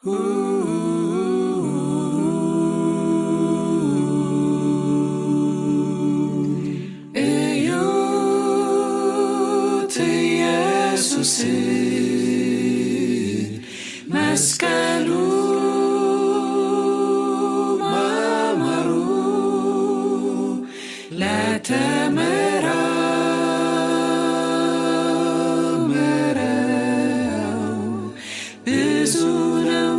እዩት ኢየሱስን መስቀሉ ማማሩ ለተመራመረው ብዙ ነው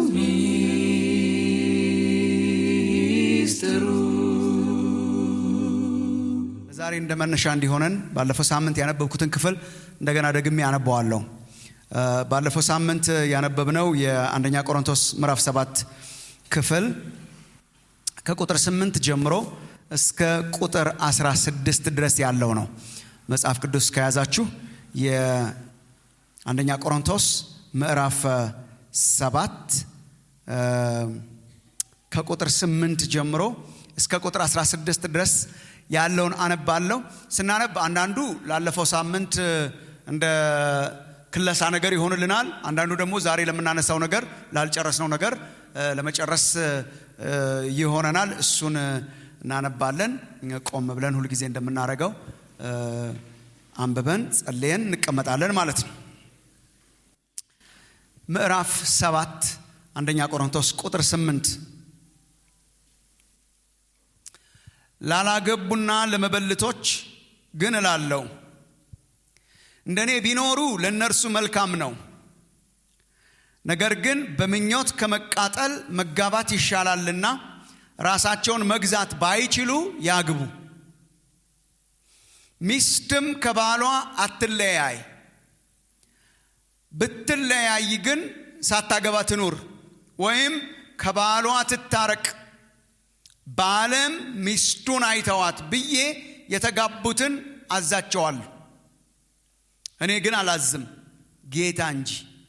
ሚስጥሩ። ዛሬ እንደ መነሻ እንዲሆነን ባለፈው ሳምንት ያነበብኩትን ክፍል እንደገና ደግሜ ያነበዋለሁ። እ ባለፈው ሳምንት ያነበብነው የአንደኛ ቆሮንቶስ ምዕራፍ ሰባት ክፍል ከቁጥር ስምንት ጀምሮ እስከ ቁጥር 16 ድረስ ያለው ነው። መጽሐፍ ቅዱስ ከያዛችሁ የአንደኛ ቆሮንቶስ ምዕራፍ ሰባት እ ከቁጥር ስምንት ጀምሮ እስከ ቁጥር 16 ድረስ ያለውን አነባለሁ። ስናነብ አንዳንዱ ላለፈው ሳምንት እንደ ክለሳ ነገር ይሆንልናል። አንዳንዱ ደግሞ ዛሬ ለምናነሳው ነገር ላልጨረስነው ነገር እ ለመጨረስ እ ይሆነናል። እሱን እናነባለን። ቆም ብለን ሁልጊዜ እንደምናደርገው እ አንብበን ጸልየን እንቀመጣለን ማለት ነው። ምዕራፍ ሰባት አንደኛ ቆሮንቶስ ቁጥር ስምንት ላላገቡና ለመበልቶች ግን እላለሁ እንደኔ ቢኖሩ ለእነርሱ መልካም ነው። ነገር ግን በምኞት ከመቃጠል መጋባት ይሻላልና ራሳቸውን መግዛት ባይችሉ ያግቡ። ሚስትም ከባሏ አትለያይ፣ ብትለያይ ግን ሳታገባ ትኑር፣ ወይም ከባሏ ትታረቅ ባለም ሚስቱን አይተዋት ብዬ የተጋቡትን አዛቸዋለሁ። እኔ ግን አላዝም፣ ጌታ እንጂ።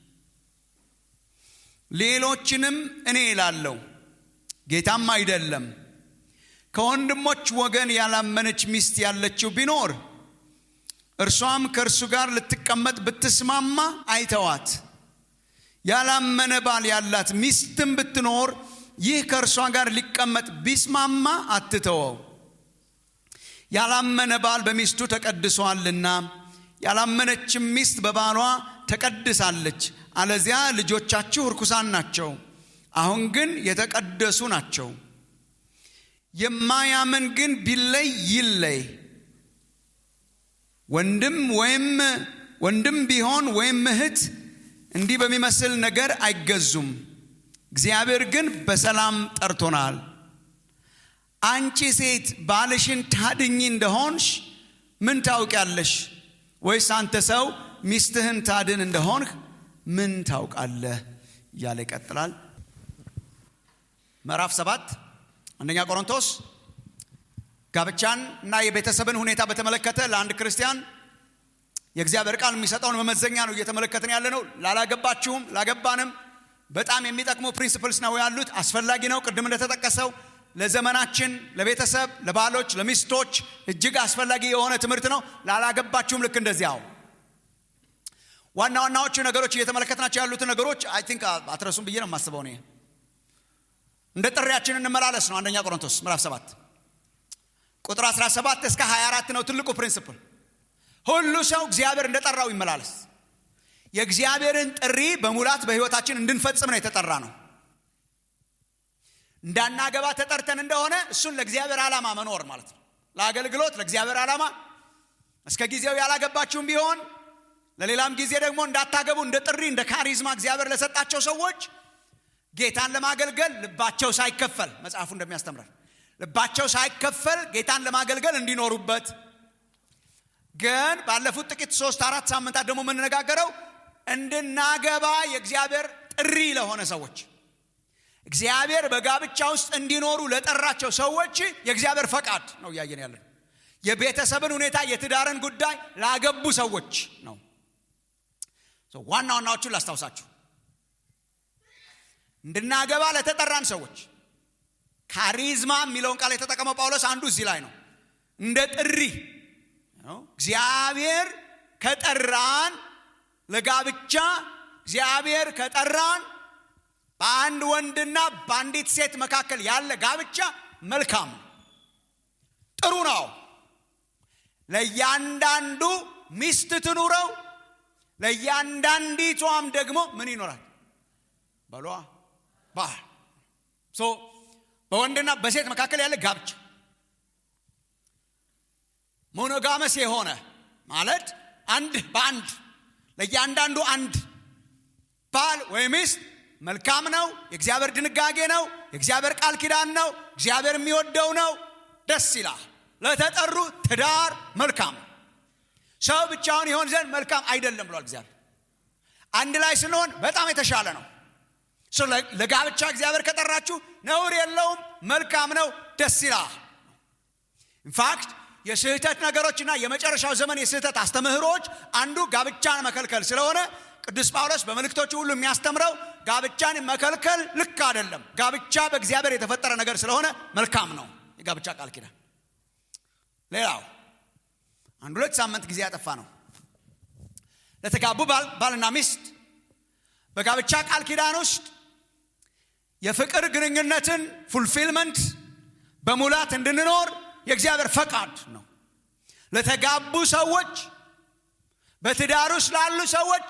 ሌሎችንም እኔ እላለሁ፣ ጌታም አይደለም። ከወንድሞች ወገን ያላመነች ሚስት ያለችው ቢኖር እርሷም ከእርሱ ጋር ልትቀመጥ ብትስማማ አይተዋት። ያላመነ ባል ያላት ሚስትም ብትኖር ይህ ከእርሷ ጋር ሊቀመጥ ቢስማማ አትተወው። ያላመነ ባል በሚስቱ ተቀድሷልና ያላመነችም ሚስት በባሏ ተቀድሳለች። አለዚያ ልጆቻችሁ ርኩሳን ናቸው፣ አሁን ግን የተቀደሱ ናቸው። የማያምን ግን ቢለይ ይለይ። ወንድም ወይም ወንድም ቢሆን ወይም እህት እንዲህ በሚመስል ነገር አይገዙም። እግዚአብሔር ግን በሰላም ጠርቶናል። አንቺ ሴት ባልሽን ታድኝ እንደሆንሽ ምን ታውቂያለሽ? ወይስ አንተ ሰው ሚስትህን ታድን እንደሆንህ ምን ታውቃለህ? እያለ ይቀጥላል። ምዕራፍ ሰባት አንደኛ ቆሮንቶስ ጋብቻን እና የቤተሰብን ሁኔታ በተመለከተ ለአንድ ክርስቲያን የእግዚአብሔር ቃል የሚሰጠውን መመዘኛ ነው እየተመለከትን ያለ ነው። ላላገባችሁም ላገባንም በጣም የሚጠቅሙ ፕሪንሲፕልስ ነው ያሉት። አስፈላጊ ነው። ቅድም እንደተጠቀሰው ለዘመናችን፣ ለቤተሰብ፣ ለባሎች፣ ለሚስቶች እጅግ አስፈላጊ የሆነ ትምህርት ነው። ላላገባችሁም ልክ እንደዚያው ዋና ዋናዎቹ ነገሮች እየተመለከትናቸው ያሉትን ነገሮች አይ ቲንክ አትረሱም ብዬ ነው የማስበው። እኔ እንደ ጥሪያችን እንመላለስ ነው። አንደኛ ቆሮንቶስ ምዕራፍ 7 ቁጥር 17 እስከ 24 ነው ትልቁ ፕሪንሲፕል። ሁሉ ሰው እግዚአብሔር እንደጠራው ይመላለስ። የእግዚአብሔርን ጥሪ በሙላት በሕይወታችን እንድንፈጽም ነው የተጠራ ነው። እንዳናገባ ተጠርተን እንደሆነ እሱን ለእግዚአብሔር ዓላማ መኖር ማለት ነው። ለአገልግሎት ለእግዚአብሔር ዓላማ እስከ ጊዜው ያላገባችሁም ቢሆን ለሌላም ጊዜ ደግሞ እንዳታገቡ እንደ ጥሪ እንደ ካሪዝማ እግዚአብሔር ለሰጣቸው ሰዎች ጌታን ለማገልገል ልባቸው ሳይከፈል መጽሐፉ እንደሚያስተምረን ልባቸው ሳይከፈል ጌታን ለማገልገል እንዲኖሩበት ግን ባለፉት ጥቂት ሶስት አራት ሳምንታት ደግሞ የምንነጋገረው እንድናገባ የእግዚአብሔር ጥሪ ለሆነ ሰዎች እግዚአብሔር በጋብቻ ውስጥ እንዲኖሩ ለጠራቸው ሰዎች የእግዚአብሔር ፈቃድ ነው እያየን ያለን። የቤተሰብን ሁኔታ የትዳርን ጉዳይ ላገቡ ሰዎች ነው። ዋና ዋናዎቹን ላስታውሳችሁ። እንድናገባ ለተጠራን ሰዎች ካሪዝማ የሚለውን ቃል የተጠቀመው ጳውሎስ አንዱ እዚህ ላይ ነው። እንደ ጥሪ እግዚአብሔር ከጠራን ለጋብቻ እግዚአብሔር ከጠራን በአንድ ወንድና በአንዲት ሴት መካከል ያለ ጋብቻ መልካም ነው፣ ጥሩ ነው። ለእያንዳንዱ ሚስት ትኑረው፣ ለእያንዳንዲቷም ደግሞ ምን ይኖራል? በሏ ባል ሶ በወንድና በሴት መካከል ያለ ጋብቻ ሞኖጋመስ የሆነ ማለት አንድ በአንድ ለእያንዳንዱ አንድ ባል ወይ ሚስት መልካም ነው። የእግዚአብሔር ድንጋጌ ነው። የእግዚአብሔር ቃል ኪዳን ነው። እግዚአብሔር የሚወደው ነው። ደስ ይላል። ለተጠሩ ትዳር መልካም ነው። ሰው ብቻውን ይሆን ዘንድ መልካም አይደለም ብሏል እግዚአብሔር። አንድ ላይ ስንሆን በጣም የተሻለ ነው። ለጋብቻ እግዚአብሔር ከጠራችሁ ነውር የለውም፣ መልካም ነው፣ ደስ ይላል። ኢንፋክት የስህተት ነገሮችና የመጨረሻው ዘመን የስህተት አስተምህሮች አንዱ ጋብቻን መከልከል ስለሆነ ቅዱስ ጳውሎስ በመልእክቶቹ ሁሉ የሚያስተምረው ጋብቻን መከልከል ልክ አይደለም። ጋብቻ በእግዚአብሔር የተፈጠረ ነገር ስለሆነ መልካም ነው የጋብቻ ቃል ኪዳን። ሌላው አንድ ሁለት ሳምንት ጊዜ ያጠፋ ነው ለተጋቡ ባልና ሚስት በጋብቻ ቃል ኪዳን ውስጥ የፍቅር ግንኙነትን ፉልፊልመንት በሙላት እንድንኖር የእግዚአብሔር ፈቃድ ነው። ለተጋቡ ሰዎች፣ በትዳር ውስጥ ላሉ ሰዎች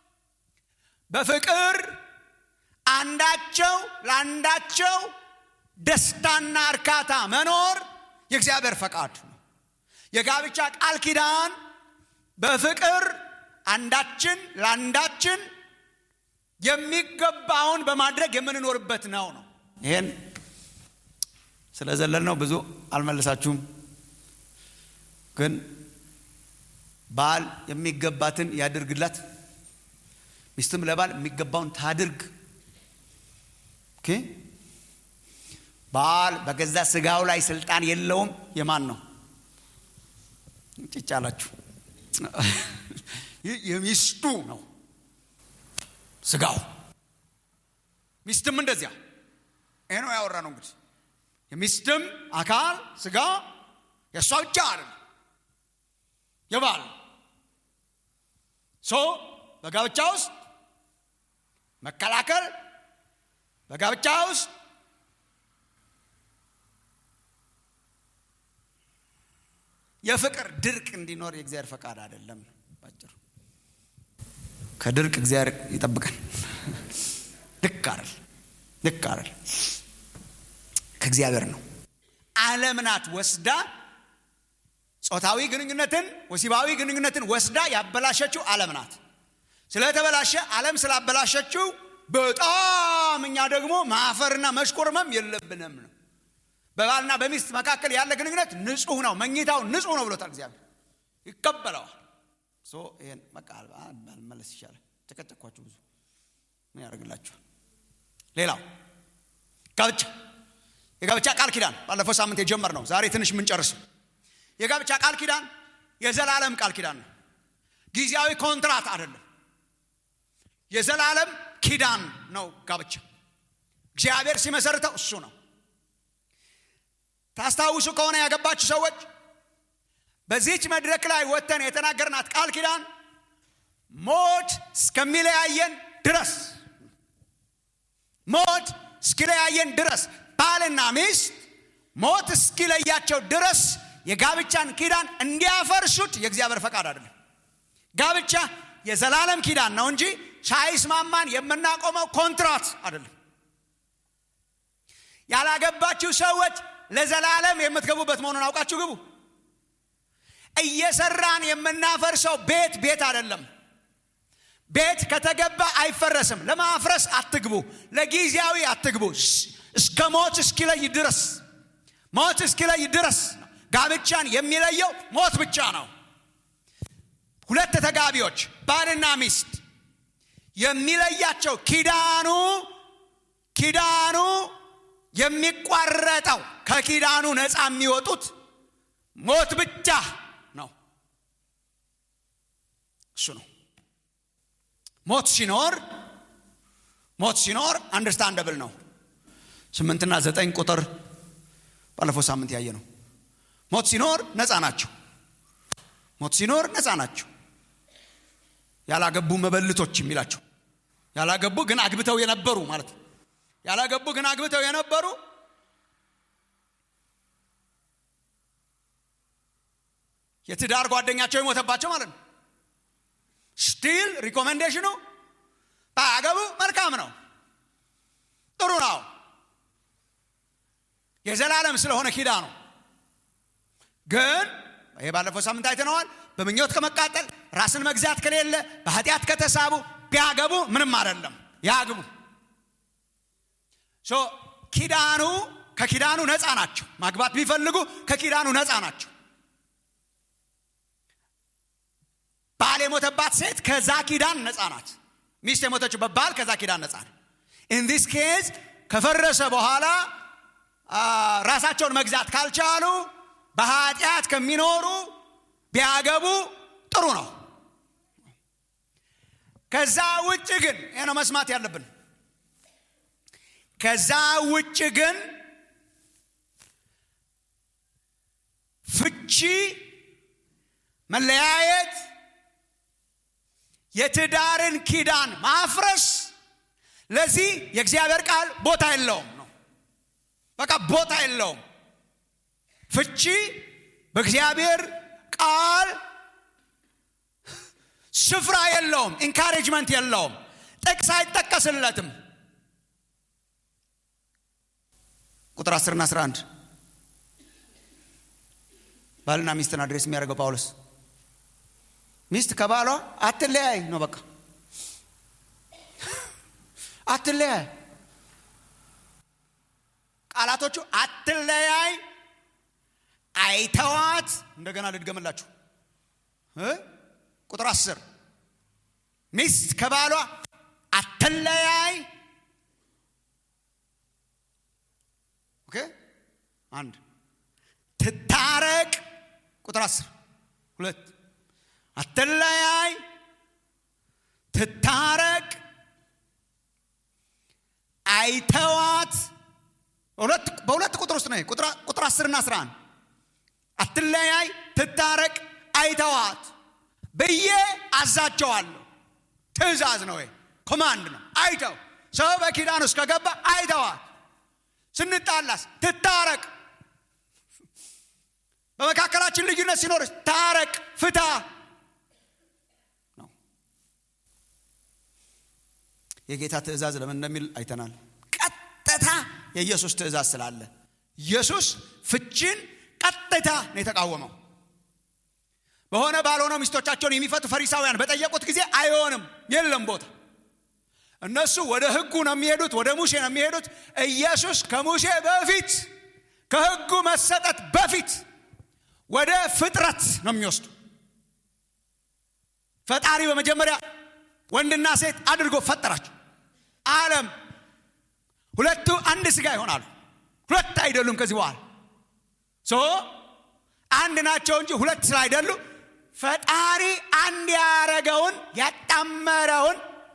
በፍቅር አንዳቸው ለአንዳቸው ደስታና እርካታ መኖር የእግዚአብሔር ፈቃድ ነው። የጋብቻ ቃል ኪዳን በፍቅር አንዳችን ለአንዳችን የሚገባውን በማድረግ የምንኖርበት ነው ነው ይሄን ስለዘለል ነው ብዙ አልመለሳችሁም። ግን ባል የሚገባትን ያድርግላት፣ ሚስትም ለባል የሚገባውን ታድርግ። ኦኬ ባል በገዛ ስጋው ላይ ስልጣን የለውም። የማን ነው? ጭጭ አላችሁ። የሚስቱ ነው ስጋው። ሚስትም እንደዚያ። ይሄ ነው ያወራ ነው እንግዲህ የሚስትም አካል ስጋ የእሷ ብቻ አይደለም፣ የባል ሶ በጋብቻ ውስጥ መከላከል በጋብቻ ውስጥ የፍቅር ድርቅ እንዲኖር የእግዚአብሔር ፈቃድ አይደለም። ባጭሩ ከድርቅ እግዚአብሔር ይጠብቀን። ልክ አይደል? ልክ አይደል? ከእግዚአብሔር ነው። ዓለም ናት ወስዳ ጾታዊ ግንኙነትን ወሲባዊ ግንኙነትን ወስዳ ያበላሸችው ዓለም ናት። ስለተበላሸ ዓለም ስላበላሸችው በጣም እኛ ደግሞ ማፈርና መሽኮርመም የለብንም ነው። በባልና በሚስት መካከል ያለ ግንኙነት ንጹህ ነው፣ መኝታው ንጹህ ነው ብሎታል እግዚአብሔር። ይቀበለዋል። ይህን በቃ መለስ ይሻላል። ተቀጨኳችሁ ብዙ ምን ያደርግላችኋል? ሌላው ጋብቻ የጋብቻ ቃል ኪዳን ባለፈው ሳምንት የጀመር ነው። ዛሬ ትንሽ የምንጨርሰው የጋብቻ ቃል ኪዳን የዘላለም ቃል ኪዳን ነው። ጊዜያዊ ኮንትራት አይደለም። የዘላለም ኪዳን ነው ጋብቻ። እግዚአብሔር ሲመሰርተው እሱ ነው። ታስታውሱ ከሆነ ያገባችሁ ሰዎች በዚች መድረክ ላይ ወጥተን የተናገርናት ቃል ኪዳን ሞት እስከሚለያየን ድረስ ሞት እስኪለያየን ድረስ ባልና ሚስት ሞት እስኪለያቸው ድረስ የጋብቻን ኪዳን እንዲያፈርሱት የእግዚአብሔር ፈቃድ አይደለም። ጋብቻ የዘላለም ኪዳን ነው እንጂ ሳይስማማን የምናቆመው ኮንትራት አይደለም። ያላገባችሁ ሰዎች ለዘላለም የምትገቡበት መሆኑን አውቃችሁ ግቡ። እየሰራን የምናፈርሰው ቤት ቤት አይደለም። ቤት ከተገባ አይፈረስም። ለማፍረስ አትግቡ፣ ለጊዜያዊ አትግቡ። እስከ ሞት እስኪለይ ድረስ ሞት እስኪለይ ድረስ ጋብቻን የሚለየው ሞት ብቻ ነው። ሁለት ተጋቢዎች ባልና ሚስት የሚለያቸው ኪዳኑ ኪዳኑ የሚቋረጠው ከኪዳኑ ነፃ የሚወጡት ሞት ብቻ ነው። እሱ ነው። ሞት ሲኖር ሞት ሲኖር አንደርስታንደብል ነው። ስምንትና ዘጠኝ ቁጥር ባለፈው ሳምንት ያየ ነው። ሞት ሲኖር ነፃ ናቸው። ሞት ሲኖር ነፃ ናቸው። ያላገቡ መበልቶች የሚላቸው ያላገቡ ግን አግብተው የነበሩ ማለት ነው። ያላገቡ ግን አግብተው የነበሩ የትዳር ጓደኛቸው የሞተባቸው ማለት ነው ስቲል ሪኮሜንዴሽኑ ባያገቡ መልካም ነው ጥሩ ነው የዘላለም ስለሆነ ኪዳ ነው ግን ይሄ ባለፈው ሳምንት አይተነዋል በምኞት ከመቃጠል ራስን መግዛት ከሌለ በኃጢአት ከተሳቡ ቢያገቡ ምንም አይደለም ያግቡ ሶ ኪዳኑ ከኪዳኑ ነፃ ናቸው ማግባት ቢፈልጉ ከኪዳኑ ነፃ ናቸው ባል የሞተባት ሴት ከዛ ኪዳን ነፃ ናት ሚስት የሞተችበት ባል ከዛ ኪዳን ነፃ ነው ኢን ዲስ ኬዝ ከፈረሰ በኋላ ራሳቸውን መግዛት ካልቻሉ በኃጢአት ከሚኖሩ ቢያገቡ ጥሩ ነው ከዛ ውጭ ግን ይህ ነው መስማት ያለብን ከዛ ውጭ ግን ፍቺ መለያየት የትዳርን ኪዳን ማፍረስ ለዚህ የእግዚአብሔር ቃል ቦታ የለውም ነው በቃ ቦታ የለውም ፍቺ በእግዚአብሔር ቃል ስፍራ የለውም ኢንካሬጅመንት የለውም ጥቅስ አይጠቀስለትም ቁጥር 10 ና 11 ባልና ሚስትን አድሬስ የሚያደርገው ጳውሎስ ሚስት ከባሏ አትለያይ ነው በቃ አትለያይ ቃላቶቹ አትለያይ አይተዋት እንደገና ልድገምላችሁ ቁጥር አስር ሚስት ከባሏ አትለያይ ኦኬ አንድ ትታረቅ ቁጥር አስር ሁለት አትለያይ ትታረቅ አይተዋት በሁለት ቁጥር ውስጥ ነው ቁጥር አስርና አስራ አንድ አትለያይ ትታረቅ አይተዋት ብዬ አዛቸዋለሁ ትእዛዝ ነው ኮማንድ ነው አይተው ሰው በኪዳን ውስጥ ከገባ አይተዋት ስንጣላስ ትታረቅ በመካከላችን ልዩነት ሲኖርስ ታረቅ ፍታ ነው የጌታ ትእዛዝ ለምን እንደሚል አይተናል ቀጥታ የኢየሱስ ትእዛዝ ስላለ ኢየሱስ ፍቺን ቀጥታ ነው የተቃወመው በሆነ ባልሆነው ሚስቶቻቸውን የሚፈቱ ፈሪሳውያን በጠየቁት ጊዜ አይሆንም የለም ቦታ እነሱ ወደ ህጉ ነው የሚሄዱት ወደ ሙሴ ነው የሚሄዱት ኢየሱስ ከሙሴ በፊት ከህጉ መሰጠት በፊት ወደ ፍጥረት ነው የሚወስዱ ፈጣሪ በመጀመሪያ ወንድና ሴት አድርጎ ፈጠራቸው አለም ሁለቱ አንድ ስጋ ይሆናሉ ሁለት አይደሉም ከዚህ በኋላ ሶ አንድ ናቸው እንጂ ሁለት ስላይደሉ ፈጣሪ አንድ ያረገውን ያጣመረውን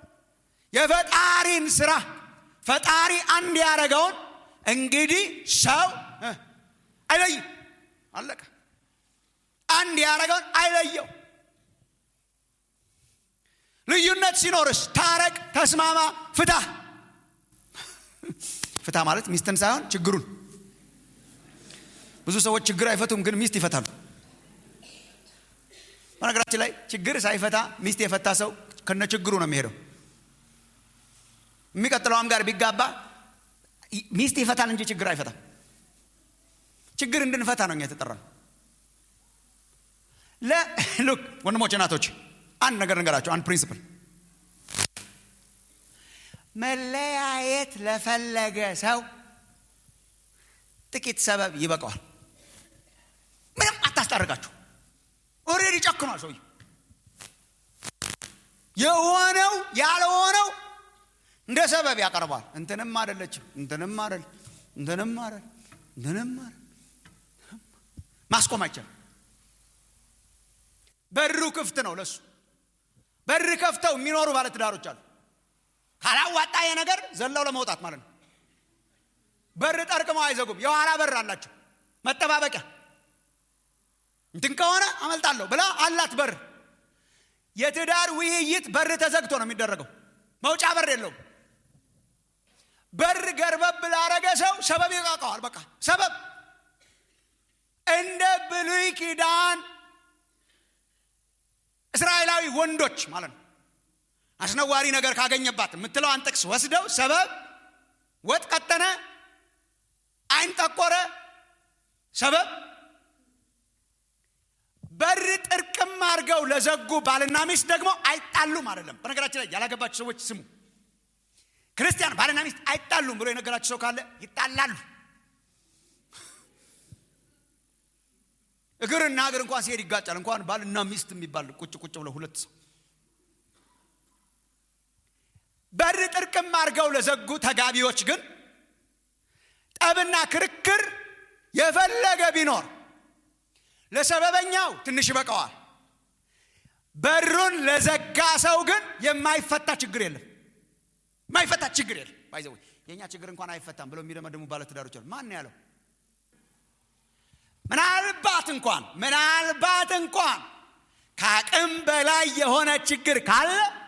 የፈጣሪን ስራ ፈጣሪ አንድ ያረገውን እንግዲህ ሰው አይለይ አለቀ አንድ ያረገውን አይለየው ልዩነት ሲኖርስ ታረቅ ተስማማ ፍታ ፍታ ማለት ሚስትን ሳይሆን ችግሩን ብዙ ሰዎች ችግር አይፈቱም ግን ሚስት ይፈታሉ በነገራችን ላይ ችግር ሳይፈታ ሚስት የፈታ ሰው ከነ ችግሩ ነው የሚሄደው የሚቀጥለውም ጋር ቢጋባ ሚስት ይፈታል እንጂ ችግር አይፈታም ችግር እንድንፈታ ነው እኛ የተጠራ ሉክ ወንድሞች እናቶች አንድ ነገር ነገራቸው አንድ ፕሪንስፕል መለያየት ለፈለገ ሰው ጥቂት ሰበብ ይበቃዋል ምንም አታስታርቃችሁ ኦሬዲ ጨክኗል ሰውዬ የሆነው ያልሆነው እንደ ሰበብ ያቀርባል እንትንም አደለችም እንትንም አደል እንትንም አደል እንትንም አደል ማስቆም አይቻልም በሩ ክፍት ነው ለሱ በር ከፍተው የሚኖሩ ባለትዳሮች አሉ ካላዋጣ ነገር ዘለው ለመውጣት ማለት ነው በር ጠርቅመው አይዘጉም የኋላ በር አላቸው መጠባበቂያ እንትን ከሆነ አመልጣለሁ ብላ አላት በር የትዳር ውይይት በር ተዘግቶ ነው የሚደረገው መውጫ በር የለውም በር ገርበብ ላረገ ሰው ሰበብ ይቃቀዋል። በቃ ሰበብ እንደ ብሉይ ኪዳን እስራኤላዊ ወንዶች ማለት ነው። አስነዋሪ ነገር ካገኘባት የምትለዋን ጥቅስ ወስደው ሰበብ ወጥ ቀጠነ፣ አይን ጠቆረ፣ ሰበብ በር ጥርቅም አድርገው ለዘጉ ባልና ሚስት ደግሞ አይጣሉም አይደለም። በነገራችን ላይ ያላገባችሁ ሰዎች ስሙ። ክርስቲያን ባልና ሚስት አይጣሉም ብሎ የነገራችሁ ሰው ካለ ይጣላሉ። እግርና እግር እንኳን ሲሄድ ይጋጫል። እንኳን ባልና ሚስት የሚባል ቁጭ ቁጭ ብለው ሁለት ሰው በር ጥርቅም አድርገው ለዘጉ ተጋቢዎች ግን ጠብና ክርክር የፈለገ ቢኖር ለሰበበኛው ትንሽ ይበቃዋል። በሩን ለዘጋ ሰው ግን የማይፈታ ችግር የለም። የማይፈታ ችግር የለም። ባይዘው የእኛ ችግር እንኳን አይፈታም ብለው የሚደመድሙ ባለትዳሮች አሉ። ማን ያለው? ምናልባት እንኳን ምናልባት እንኳን ከአቅም በላይ የሆነ ችግር ካለ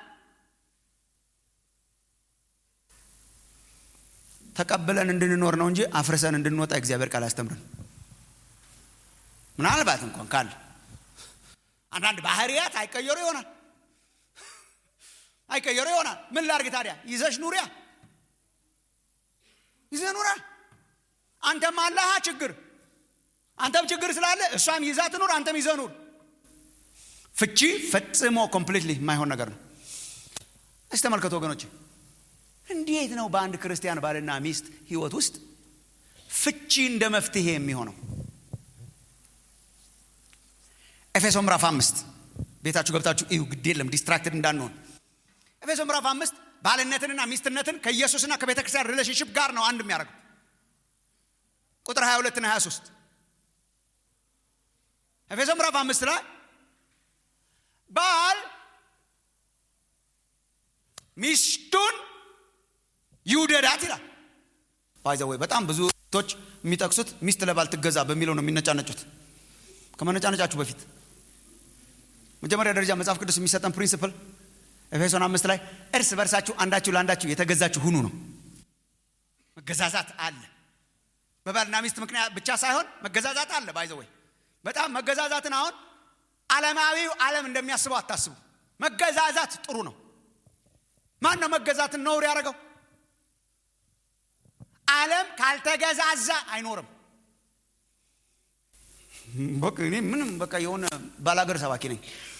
ተቀብለን እንድንኖር ነው እንጂ አፍርሰን እንድንወጣ እግዚአብሔር ቃል አስተምረን። ምናልባት እንኳን ካለ አንዳንድ ባህሪያት አይቀየሩ ይሆናል አይቀየሩ ይሆናል። ምን ላርግ ታዲያ? ይዘሽ ኑሪያ ይዘህ ኑራ። አንተም አለሃ ችግር አንተም ችግር ስላለ እሷም ይዛ ትኑር፣ አንተም ይዘህ ኑር። ፍቺ ፈጽሞ ኮምፕሊትሊ የማይሆን ነገር ነው። እስቲ ተመልከቱ ወገኖች፣ እንዴት ነው በአንድ ክርስቲያን ባልና ሚስት ህይወት ውስጥ ፍቺ እንደ መፍትሄ የሚሆነው? ኤፌሶ ምዕራፍ አምስት ቤታችሁ ገብታችሁ እዩ። ግድ የለም ዲስትራክትድ እንዳንሆን። ኤፌሶ ምዕራፍ አምስት ባልነትንና ሚስትነትን ከኢየሱስና ከቤተ ክርስቲያን ሪሌሽንሽፕ ጋር ነው አንድ የሚያደርገው። ቁጥር 22 እና 23 ኤፌሶ ምዕራፍ አምስት ላይ ባል ሚስቱን ይውደዳት ይላል። ባይዘ ወይ በጣም ብዙ ቶች የሚጠቅሱት ሚስት ለባል ትገዛ በሚለው ነው የሚነጫነጩት። ከመነጫነጫችሁ በፊት መጀመሪያ ደረጃ መጽሐፍ ቅዱስ የሚሰጠን ፕሪንስፕል ኤፌሶን አምስት ላይ እርስ በርሳችሁ አንዳችሁ ለአንዳችሁ የተገዛችሁ ሁኑ ነው። መገዛዛት አለ። በባልና ሚስት ምክንያት ብቻ ሳይሆን መገዛዛት አለ። ባይዘወይ በጣም መገዛዛትን አሁን ዓለማዊው ዓለም እንደሚያስበው አታስቡ። መገዛዛት ጥሩ ነው። ማን ነው መገዛትን ነውር ያደረገው? ዓለም ካልተገዛዛ አይኖርም። በቃ እኔ ምንም በቃ የሆነ ባላገር ሰባኪ ነኝ።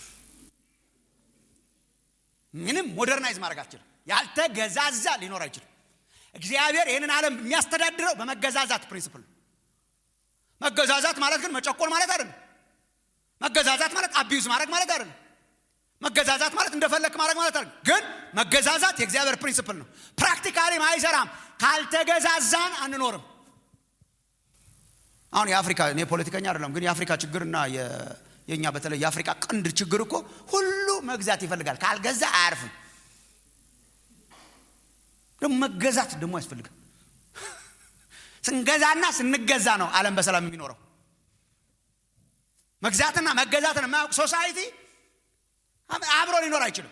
ምንም ሞደርናይዝ ማድረግ አልችልም። ያልተገዛዛ ሊኖር አይችልም። እግዚአብሔር ይህንን ዓለም የሚያስተዳድረው በመገዛዛት ፕሪንስፕል ነው። መገዛዛት ማለት ግን መጨቆን ማለት አይደለም። መገዛዛት ማለት አቢዩዝ ማድረግ ማለት አይደለም። መገዛዛት ማለት እንደፈለክ ማድረግ ማለት አይደለም። ግን መገዛዛት የእግዚአብሔር ፕሪንስፕል ነው። ፕራክቲካሊም አይሰራም። ካልተገዛዛን አንኖርም። አሁን የአፍሪካ እኔ ፖለቲከኛ አይደለም፣ ግን የአፍሪካ ችግርና የእኛ በተለይ የአፍሪካ ቀንድ ችግር እኮ ሁሉ መግዛት ይፈልጋል። ካልገዛ አያርፍም። ደግሞ መገዛት ደግሞ ያስፈልጋል። ስንገዛና ስንገዛ ነው ዓለም በሰላም የሚኖረው። መግዛትና መገዛትን የማያውቅ ሶሳይቲ አብሮ ሊኖር አይችልም።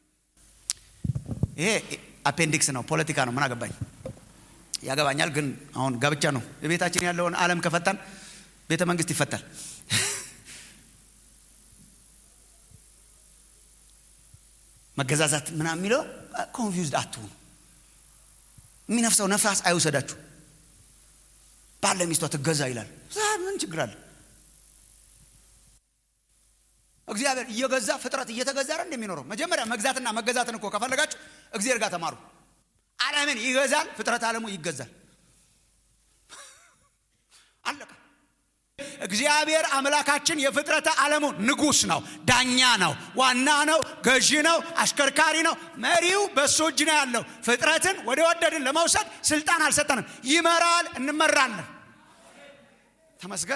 ይሄ አፔንዲክስ ነው፣ ፖለቲካ ነው። ምን አገባኝ? ያገባኛል፣ ግን አሁን ጋብቻ ነው። የቤታችን ያለውን ዓለም ከፈታን ቤተ መንግስት ይፈታል። መገዛዛት ምናምን የሚለው ኮንፊውዝድ አትሁኑ። የሚነፍሰው ነፋስ አይውሰዳችሁ። ባለ ሚስቷ ትገዛ ይላል። ምን ችግር አለ? እግዚአብሔር እየገዛ ፍጥረት እየተገዛ አይደል እንደሚኖረው። መጀመሪያ መግዛትና መገዛትን እኮ ከፈለጋችሁ እግዚአብሔር ጋር ተማሩ። ዓለምን ይገዛል፣ ፍጥረት ዓለሙ ይገዛል። አለቀ። እግዚአብሔር አምላካችን የፍጥረተ ዓለሙ ንጉሥ ነው፣ ዳኛ ነው፣ ዋና ነው፣ ገዢ ነው፣ አሽከርካሪ ነው። መሪው በእሱ እጅ ነው ያለው። ፍጥረትን ወደ ወደድን ለመውሰድ ስልጣን አልሰጠንም። ይመራል፣ እንመራለን። ተመስገን።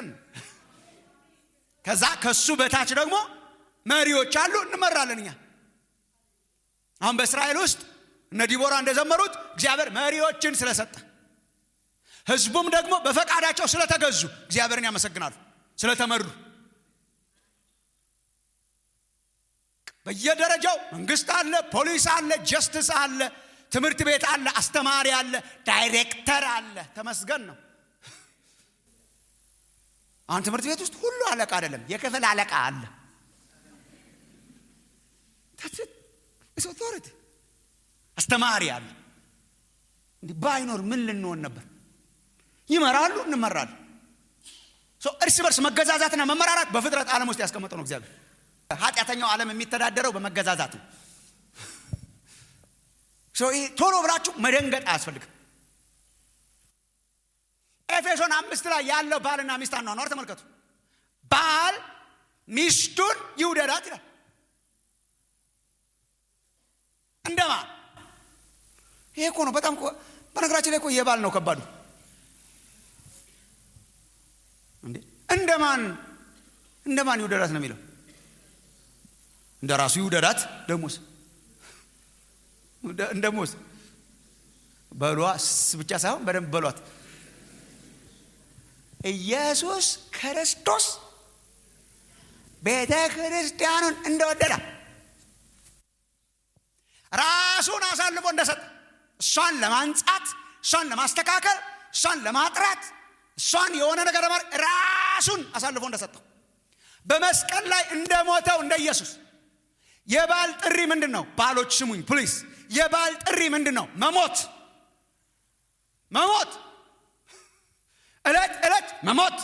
ከዛ ከሱ በታች ደግሞ መሪዎች አሉ፣ እንመራለን። እኛ አሁን በእስራኤል ውስጥ እነ ዲቦራ እንደዘመሩት እግዚአብሔር መሪዎችን ስለሰጠ ህዝቡም ደግሞ በፈቃዳቸው ስለተገዙ እግዚአብሔርን ያመሰግናሉ። ስለተመሩ በየደረጃው መንግስት አለ፣ ፖሊስ አለ፣ ጀስትስ አለ፣ ትምህርት ቤት አለ፣ አስተማሪ አለ፣ ዳይሬክተር አለ። ተመስገን ነው። አሁን ትምህርት ቤት ውስጥ ሁሉ አለቃ አይደለም፣ የክፍል አለቃ አለ። ኦቶሪቲ አስተማሪ አለ። እንዲህ ባይኖር ምን ልንሆን ነበር? ይመራሉ፣ እንመራለን። እርስ በርስ መገዛዛትና መመራራት በፍጥረት ዓለም ውስጥ ያስቀመጠው ነው እግዚአብሔር። ኃጢአተኛው ዓለም የሚተዳደረው በመገዛዛት ነው። ቶሎ ብላችሁ መደንገጥ አያስፈልግም። ኤፌሶን አምስት ላይ ያለው ባልና ሚስት አኗኗር ተመልከቱ። ባል ሚስቱን ይውደዳት ይላል። እንደማን ይሄ እኮ ነው በጣም በነገራችን ላይ እኮ የባል ነው ከባዱ እንዴ እንደማን እንደማን ይውደዳት ነው የሚለው እንደ ራሱ ይውደዳት ደሞስ እንደሞስ በሏ ብቻ ሳይሆን በደንብ በሏት ኢየሱስ ክርስቶስ ቤተ ክርስቲያኑን እንደወደዳ ራሱን አሳልፎ እንደሰጠ እሷን ለማንጻት እሷን ለማስተካከል እሷን ለማጥራት እሷን የሆነ ነገር ለማድረግ ራሱን አሳልፎ እንደሰጠው በመስቀል ላይ እንደሞተው እንደ ኢየሱስ የባል ጥሪ ምንድን ነው? ባሎች ስሙኝ ፕሊስ። የባል ጥሪ ምንድን ነው? መሞት መሞት፣ እለት እለት መሞት።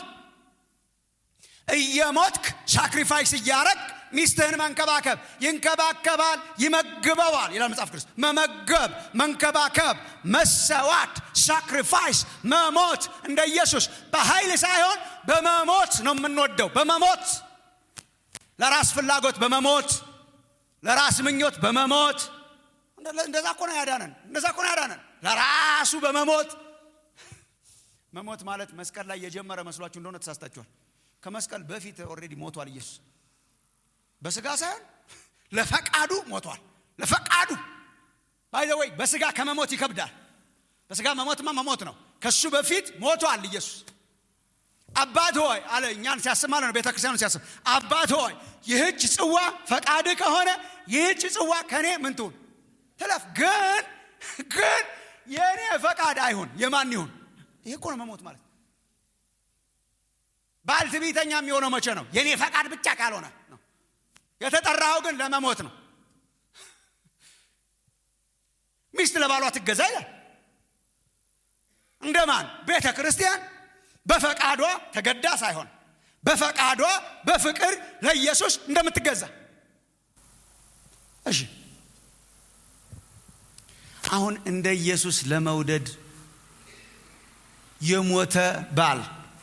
እየሞትክ ሳክሪፋይስ እያረግ ሚስትህን መንከባከብ። ይንከባከባል፣ ይመግበዋል ይላል መጽሐፍ ቅዱስ። መመገብ፣ መንከባከብ፣ መሰዋት፣ ሳክሪፋይስ፣ መሞት እንደ ኢየሱስ በኃይል ሳይሆን በመሞት ነው የምንወደው። በመሞት ለራስ ፍላጎት በመሞት ለራስ ምኞት በመሞት እንደዛ እኮ ነው ያዳነን። እንደዛ እኮ ነው ያዳነን። ለራሱ በመሞት መሞት ማለት መስቀል ላይ የጀመረ መስሏችሁ እንደሆነ ተሳስታችኋል። ከመስቀል በፊት ኦልሬዲ ሞቷል ኢየሱስ። በስጋ ሳይሆን ለፈቃዱ ሞቷል። ለፈቃዱ ባይ ወይ በስጋ ከመሞት ይከብዳል። በስጋ መሞትማ መሞት ነው። ከሱ በፊት ሞቷል ኢየሱስ። አባት ሆይ አለ እኛን ሲያስብ ማለት ነው። ቤተክርስቲያኑ ሲያስብ አባት ሆይ ይህች ጽዋ ፈቃድ ከሆነ ይህች ጽዋ ከእኔ ምን ትሁን ትለፍ፣ ግን ግን የእኔ ፈቃድ አይሁን የማን ይሁን? ይህ እኮ ነው መሞት ማለት። ባል ትዕቢተኛ የሚሆነው መቼ ነው? የእኔ ፈቃድ ብቻ ካልሆነ ነው። የተጠራኸው ግን ለመሞት ነው። ሚስት ለባሏ ትገዛ ይላል። እንደማን ቤተ ክርስቲያን በፈቃዷ ተገዳ ሳይሆን በፈቃዷ በፍቅር ለኢየሱስ እንደምትገዛ። እሺ አሁን እንደ ኢየሱስ ለመውደድ የሞተ ባል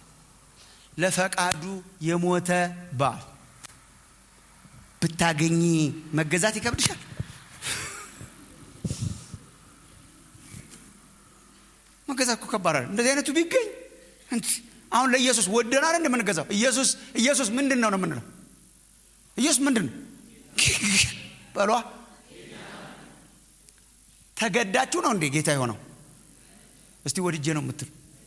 ለፈቃዱ የሞተ ባል ብታገኚ መገዛት ይከብድሻል? መገዛት እኮ ከባድ አይደል? እንደዚህ አይነቱ ቢገኝ አሁን ለኢየሱስ ወደናል እንደምንገዛው ኢየሱስ ኢየሱስ ምንድን ነው ነው የምንለው? ኢየሱስ ምንድን ነው በሏ። ተገዳችሁ ነው እንዴ ጌታ የሆነው? እስቲ ወድጄ ነው የምትል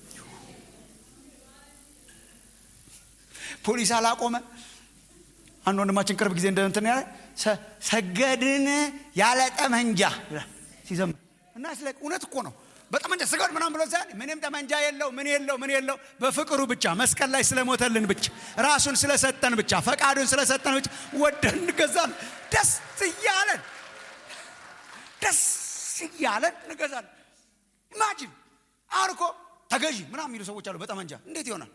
ፖሊስ አላቆመ። አንድ ወንድማችን ቅርብ ጊዜ እንደንትን ያለ ሰገድን ያለ ጠመንጃ ሲዘምር እና ስለ እውነት እኮ ነው በጠመንጃ ስገድ ምናምን ብሎ ሳይሆን ምንም ጠመንጃ የለው ምን የለው ምን የለው በፍቅሩ ብቻ መስቀል ላይ ስለሞተልን ብቻ ራሱን ስለሰጠን ብቻ ፈቃዱን ስለሰጠን ብቻ ወደን እንገዛለን። ደስ እያለን ደስ እያለን እንገዛለን። ኢማጂን አሁን እኮ ተገዢ ምናምን የሚሉ ሰዎች አሉ በጠመንጃ እንዴት ይሆናል?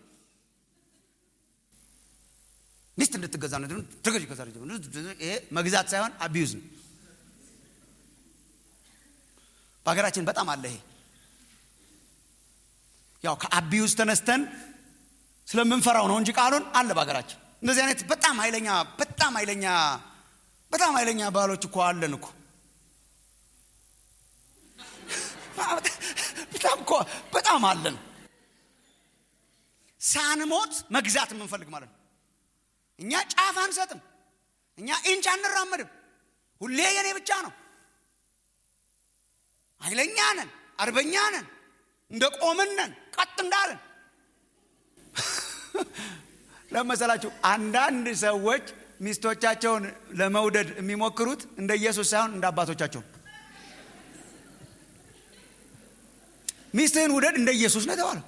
ሚስት እንድትገዛ ነው ተገዢ ከዛ ይሄ መግዛት ሳይሆን አቢዩዝ ነው። በሀገራችን በጣም አለ ይሄ ያው ከአቢዩዝ ተነስተን ስለምንፈራው ነው እንጂ ቃሉን አለ በሀገራችን እንደዚህ አይነት በጣም ኃይለኛ በጣም ኃይለኛ በጣም ኃይለኛ ባሎች እኮ አለን እኮ በጣም እኮ በጣም አለን ሳንሞት መግዛት የምንፈልግ ማለት ነው እኛ ጫፍ አንሰጥም እኛ ኢንች አንራመድም ሁሌ የኔ ብቻ ነው ኃይለኛ ነን አርበኛ ነን እንደ ቆምን ነን ቀጥ እንዳለን ለመሰላችሁ አንዳንድ ሰዎች ሚስቶቻቸውን ለመውደድ የሚሞክሩት እንደ ኢየሱስ ሳይሆን እንደ አባቶቻቸው ሚስትህን ውደድ እንደ ኢየሱስ ነው የተባለው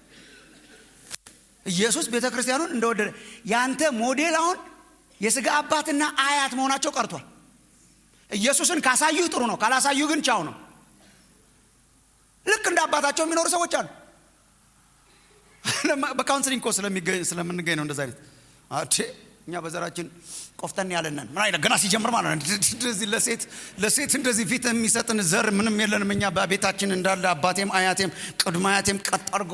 ኢየሱስ ቤተ ክርስቲያኑን እንደወደደ ያንተ ሞዴል አሁን የስጋ አባትና አያት መሆናቸው ቀርቷል ኢየሱስን ካሳዩህ ጥሩ ነው ካላሳዩህ ግን ቻው ነው ልክ እንደ አባታቸው የሚኖሩ ሰዎች አሉ በካውንስሊንግ ኮ ስለምንገኝ ነው እንደዚ አይነት አቴ እኛ በዘራችን ቆፍጠን ያለንን ምን አይነት ገና ሲጀምር ማለት ነው እንደዚህ ለሴት ለሴት እንደዚህ ፊት የሚሰጥን ዘር ምንም የለንም እኛ በቤታችን እንዳለ አባቴም አያቴም ቅድመ አያቴም ቀጥ አድርጎ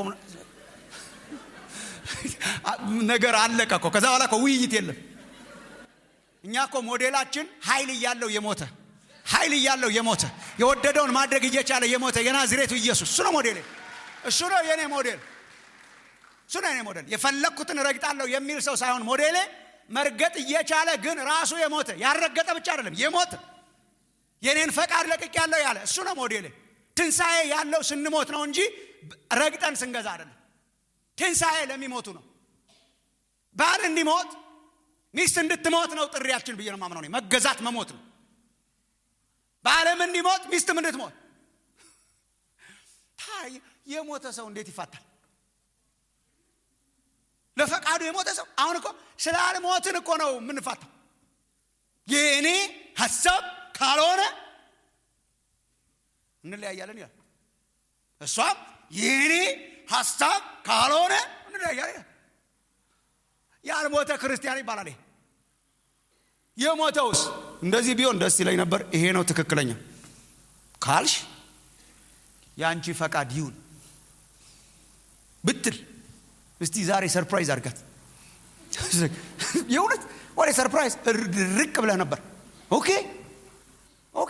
ነገር አለቀ እኮ ከዛ በኋላ እኮ ውይይት የለም እኛ እኮ ሞዴላችን ኃይል እያለው የሞተ ኃይል እያለው የሞተ የወደደውን ማድረግ እየቻለ የሞተ የናዝሬቱ ኢየሱስ እሱ ነው ሞዴል እሱ ነው የኔ ሞዴል እሱ ነው የኔ ሞዴል የፈለግኩትን ረግጣለሁ የሚል ሰው ሳይሆን ሞዴሌ መርገጥ እየቻለ ግን ራሱ የሞተ ያልረገጠ ብቻ አይደለም የሞተ የኔን ፈቃድ ለቅቅ ያለው ያለ እሱ ነው ሞዴሌ ትንሣኤ ያለው ስንሞት ነው እንጂ ረግጠን ስንገዛ አይደለም ትንሣኤ ለሚሞቱ ነው ባል እንዲሞት ሚስት እንድትሞት ነው ጥሪያችን ብዬ ነው ማምነው መገዛት መሞት ነው በዓለም እንዲሞት ሚስትም እንድትሞት የሞተ ሰው እንዴት ይፋታል ለፈቃዱ የሞተ ሰው አሁን እኮ ስላልሞትን እኮ ነው የምንፋታው የእኔ ሀሳብ ካልሆነ እንለያያለን ይላል እሷም የእኔ ሀሳብ ካልሆነ እንለያያለን ይላል ያልሞተ ክርስቲያን ይባላል ይሄ የሞተውስ እንደዚህ ቢሆን ደስ ይለኝ ነበር ይሄ ነው ትክክለኛ ካልሽ የአንቺ ፈቃድ ይሁን ብትል እስቲ ዛሬ ሰርፕራይዝ አድርጋት የእውነት ወደ ሰርፕራይዝ ርቅ ብለህ ነበር ኦኬ ኦኬ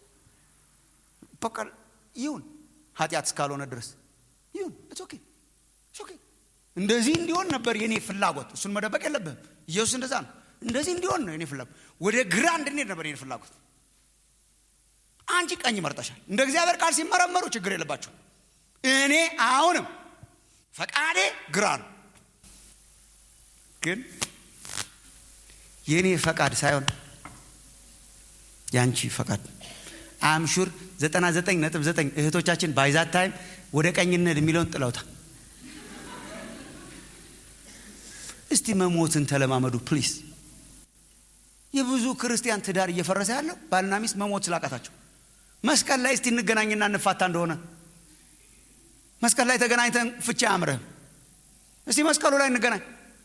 በቃ ይሁን ኃጢአት እስካልሆነ ድረስ ይሁን ኦኬ ኦኬ እንደዚህ እንዲሆን ነበር የኔ ፍላጎት እሱን መደበቅ የለብህም ኢየሱስ እንደዛ ነው እንደዚህ እንዲሆን ነው የኔ ፍላጎት ወደ ግራ እንድንሄድ ነበር የኔ ፍላጎት አንቺ ቀኝ መርጠሻል እንደ እግዚአብሔር ቃል ሲመረመሩ ችግር የለባቸው እኔ አሁንም ፈቃዴ ግራ ነው ግን የእኔ ፈቃድ ሳይሆን የአንቺ ፈቃድ አምሹር 99.9 እህቶቻችን ባይዛት ታይም ወደ ቀኝነት የሚለውን ጥለውታል እስቲ መሞትን ተለማመዱ ፕሊስ የብዙ ክርስቲያን ትዳር እየፈረሰ ያለው ባልና ሚስት መሞት ስላቃታቸው መስቀል ላይ እስቲ እንገናኝና እንፋታ እንደሆነ መስቀል ላይ ተገናኝተን ፍቻ አያምርህም እስቲ መስቀሉ ላይ እንገናኝ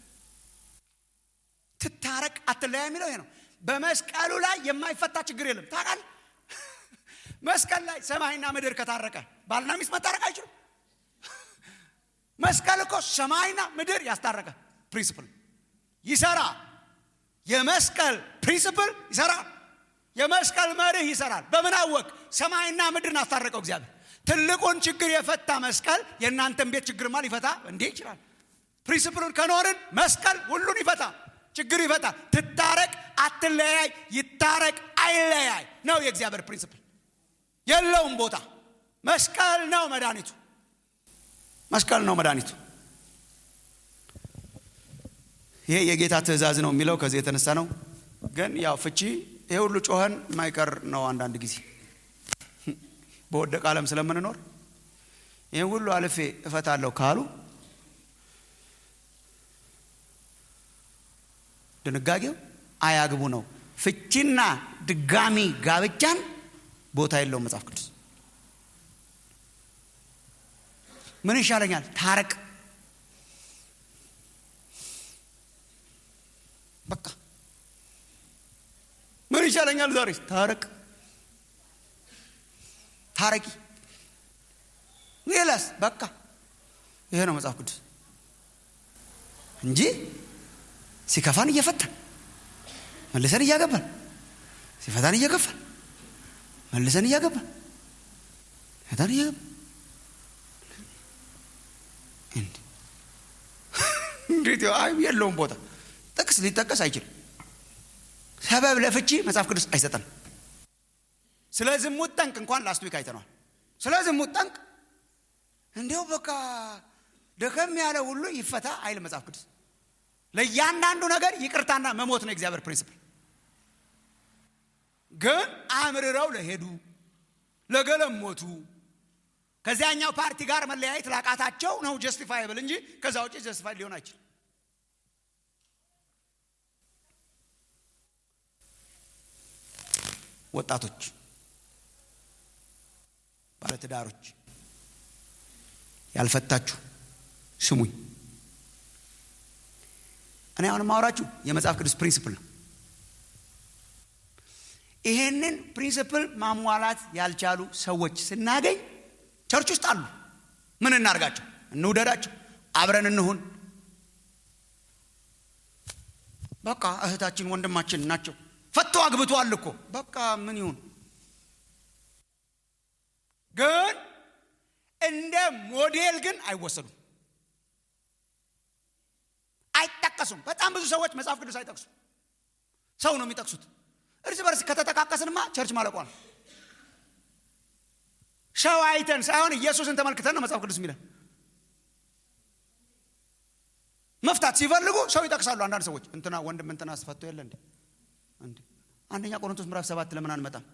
ትታረቅ አትለያ የሚለው ይሄ ነው በመስቀሉ ላይ የማይፈታ ችግር የለም ታቃል መስቀል ላይ ሰማይና ምድር ከታረቀ ባልና ሚስት መታረቅ አይችሉም መስቀል እኮ ሰማይና ምድር ያስታረቀ ፕሪንስፕል ይሰራ የመስቀል ፕሪንስፕል ይሰራል የመስቀል መርህ ይሰራል በምን አወቅ ሰማይና ምድርን አስታረቀው እግዚአብሔር ትልቁን ችግር የፈታ መስቀል የእናንተን ቤት ችግርማ ሊፈታ እንዴ ይችላል ፕሪንስፕሉን ከኖርን መስቀል ሁሉን ይፈታ ችግር ይፈታ ትታረቅ አትለያይ ይታረቅ አይለያይ ነው የእግዚአብሔር ፕሪንስፕል የለውም ቦታ መስቀል ነው መድኃኒቱ መስቀል ነው መድኃኒቱ ይሄ የጌታ ትእዛዝ ነው የሚለው ከዚህ የተነሳ ነው ግን ያው ፍቺ ይሄ ሁሉ ጮኸን የማይቀር ነው አንዳንድ ጊዜ በወደቀ ዓለም ስለምንኖር ይህን ሁሉ አልፌ እፈታለሁ ካሉ ድንጋጌው አያግቡ ነው ፍቺና ድጋሚ ጋብቻን ቦታ የለውም መጽሐፍ ቅዱስ ምን ይሻለኛል ታረቅ በቃ ምን ይሻለኛል ዛሬ ታረቅ ታረቂ ሌላስ በቃ ይሄ ነው መጽሐፍ ቅዱስ እንጂ ሲከፋን እየፈታን መልሰን እያገባን ሲፈታን እየከፋን መልሰን እያገባን ፈታን እያገባን እንዴት የለውም ቦታ ጥቅስ ሊጠቀስ አይችልም ሰበብ ለፍቺ መጽሐፍ ቅዱስ አይሰጠንም ስለ ዝሙት ጠንቅ እንኳን ላስት ዊክ አይተነዋል ስለ ዝሙት ጠንቅ እንዲው በቃ ደከም ያለ ሁሉ ይፈታ አይል መጽሐፍ ቅዱስ ለእያንዳንዱ ነገር ይቅርታና መሞት ነው የእግዚአብሔር ፕሪንስፕል ግን አምርረው ለሄዱ ለገለሞቱ ከዚያኛው ፓርቲ ጋር መለያየት ላቃታቸው ነው ጀስቲፋይብል እንጂ ከዛ ውጭ ጀስቲፋይ ሊሆን አይችልም ወጣቶች ባለትዳሮች ያልፈታችሁ ስሙኝ እኔ አሁን ማውራችሁ የመጽሐፍ ቅዱስ ፕሪንስፕል ነው ይሄንን ፕሪንስፕል ማሟላት ያልቻሉ ሰዎች ስናገኝ ቸርች ውስጥ አሉ ምን እናርጋቸው እንውደዳቸው አብረን እንሁን በቃ እህታችን ወንድማችን ናቸው ፈቶ አግብቷል እኮ በቃ ምን ይሁን ግን እንደ ሞዴል ግን አይወሰዱም አይጠቀሱም በጣም ብዙ ሰዎች መጽሐፍ ቅዱስ አይጠቅሱም ሰው ነው የሚጠቅሱት እርስ በርስ ከተጠቃቀስንማ ቸርች ማለቋ ነው ሰው አይተን ሳይሆን ኢየሱስን ተመልክተን ነው መጽሐፍ ቅዱስ የሚለን መፍታት ሲፈልጉ ሰው ይጠቅሳሉ አንዳንድ ሰዎች እንትና ወንድም እንትና አስፈቶ የለ እንዴ እንዴ አንደኛ ቆሮንቶስ ምዕራፍ ሰባት ለምን አንመጣም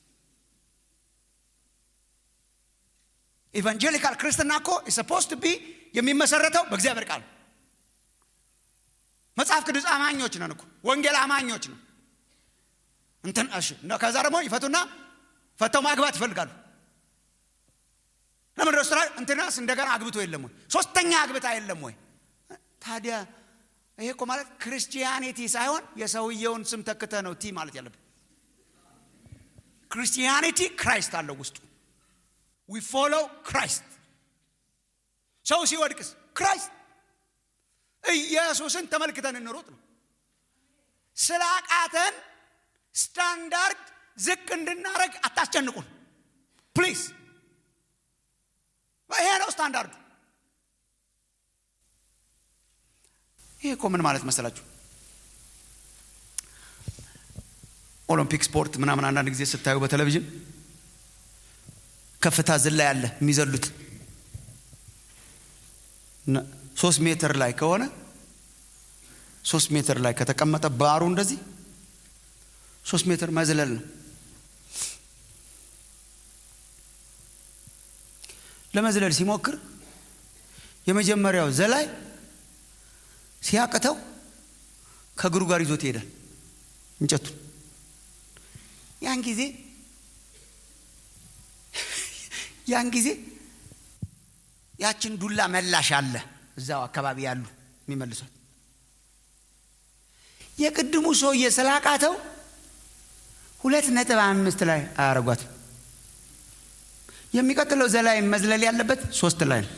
ኢቫንጀሊካል ክርስትና እኮ ሰፖስት ቢ የሚመሰረተው በእግዚአብሔር ቃል መጽሐፍ ቅዱስ አማኞች ነን እኮ ወንጌል አማኞች ነው እንትን እሺ ከዛ ደግሞ ይፈቱና ፈተው ማግባት ይፈልጋሉ ለምን ረስራ እንትናስ እንደገና አግብቶ የለም ወይ ሶስተኛ አግብታ የለም ወይ ታዲያ ይሄ እኮ ማለት ክርስቲያኒቲ ሳይሆን የሰውየውን ስም ተክተ ነው ቲ ማለት ያለብን ክርስቲያኒቲ ክራይስት አለው ውስጡ ዊ ፎሎ ክራይስት ሰው ሲወድቅስ ክራይስት ኢየሱስን ተመልክተን እንሮጥ ነው ስላቃተን ስታንዳርድ ዝቅ እንድናደረግ አታስጨንቁን ፕሊዝ ይሄ ነው ስታንዳርዱ ይሄ እኮ ምን ማለት መሰላችሁ ኦሎምፒክ ስፖርት ምናምን አንዳንድ ጊዜ ስታዩ በቴሌቪዥን ከፍታ ዝላ ያለ የሚዘሉት ሶስት ሜትር ላይ ከሆነ ሶስት ሜትር ላይ ከተቀመጠ ባሩ እንደዚህ ሶስት ሜትር መዝለል ነው ለመዝለል ሲሞክር የመጀመሪያው ዘላይ ሲያቅተው ከእግሩ ጋር ይዞት ይሄዳል እንጨቱን ያን ጊዜ ያን ጊዜ ያችን ዱላ መላሽ አለ እዛው አካባቢ ያሉ የሚመልሷት የቅድሙ ሰውዬ ስላቃተው ሁለት ነጥብ አምስት ላይ አያረጓትም የሚቀጥለው ዘላይ መዝለል ያለበት ሶስት ላይ ነው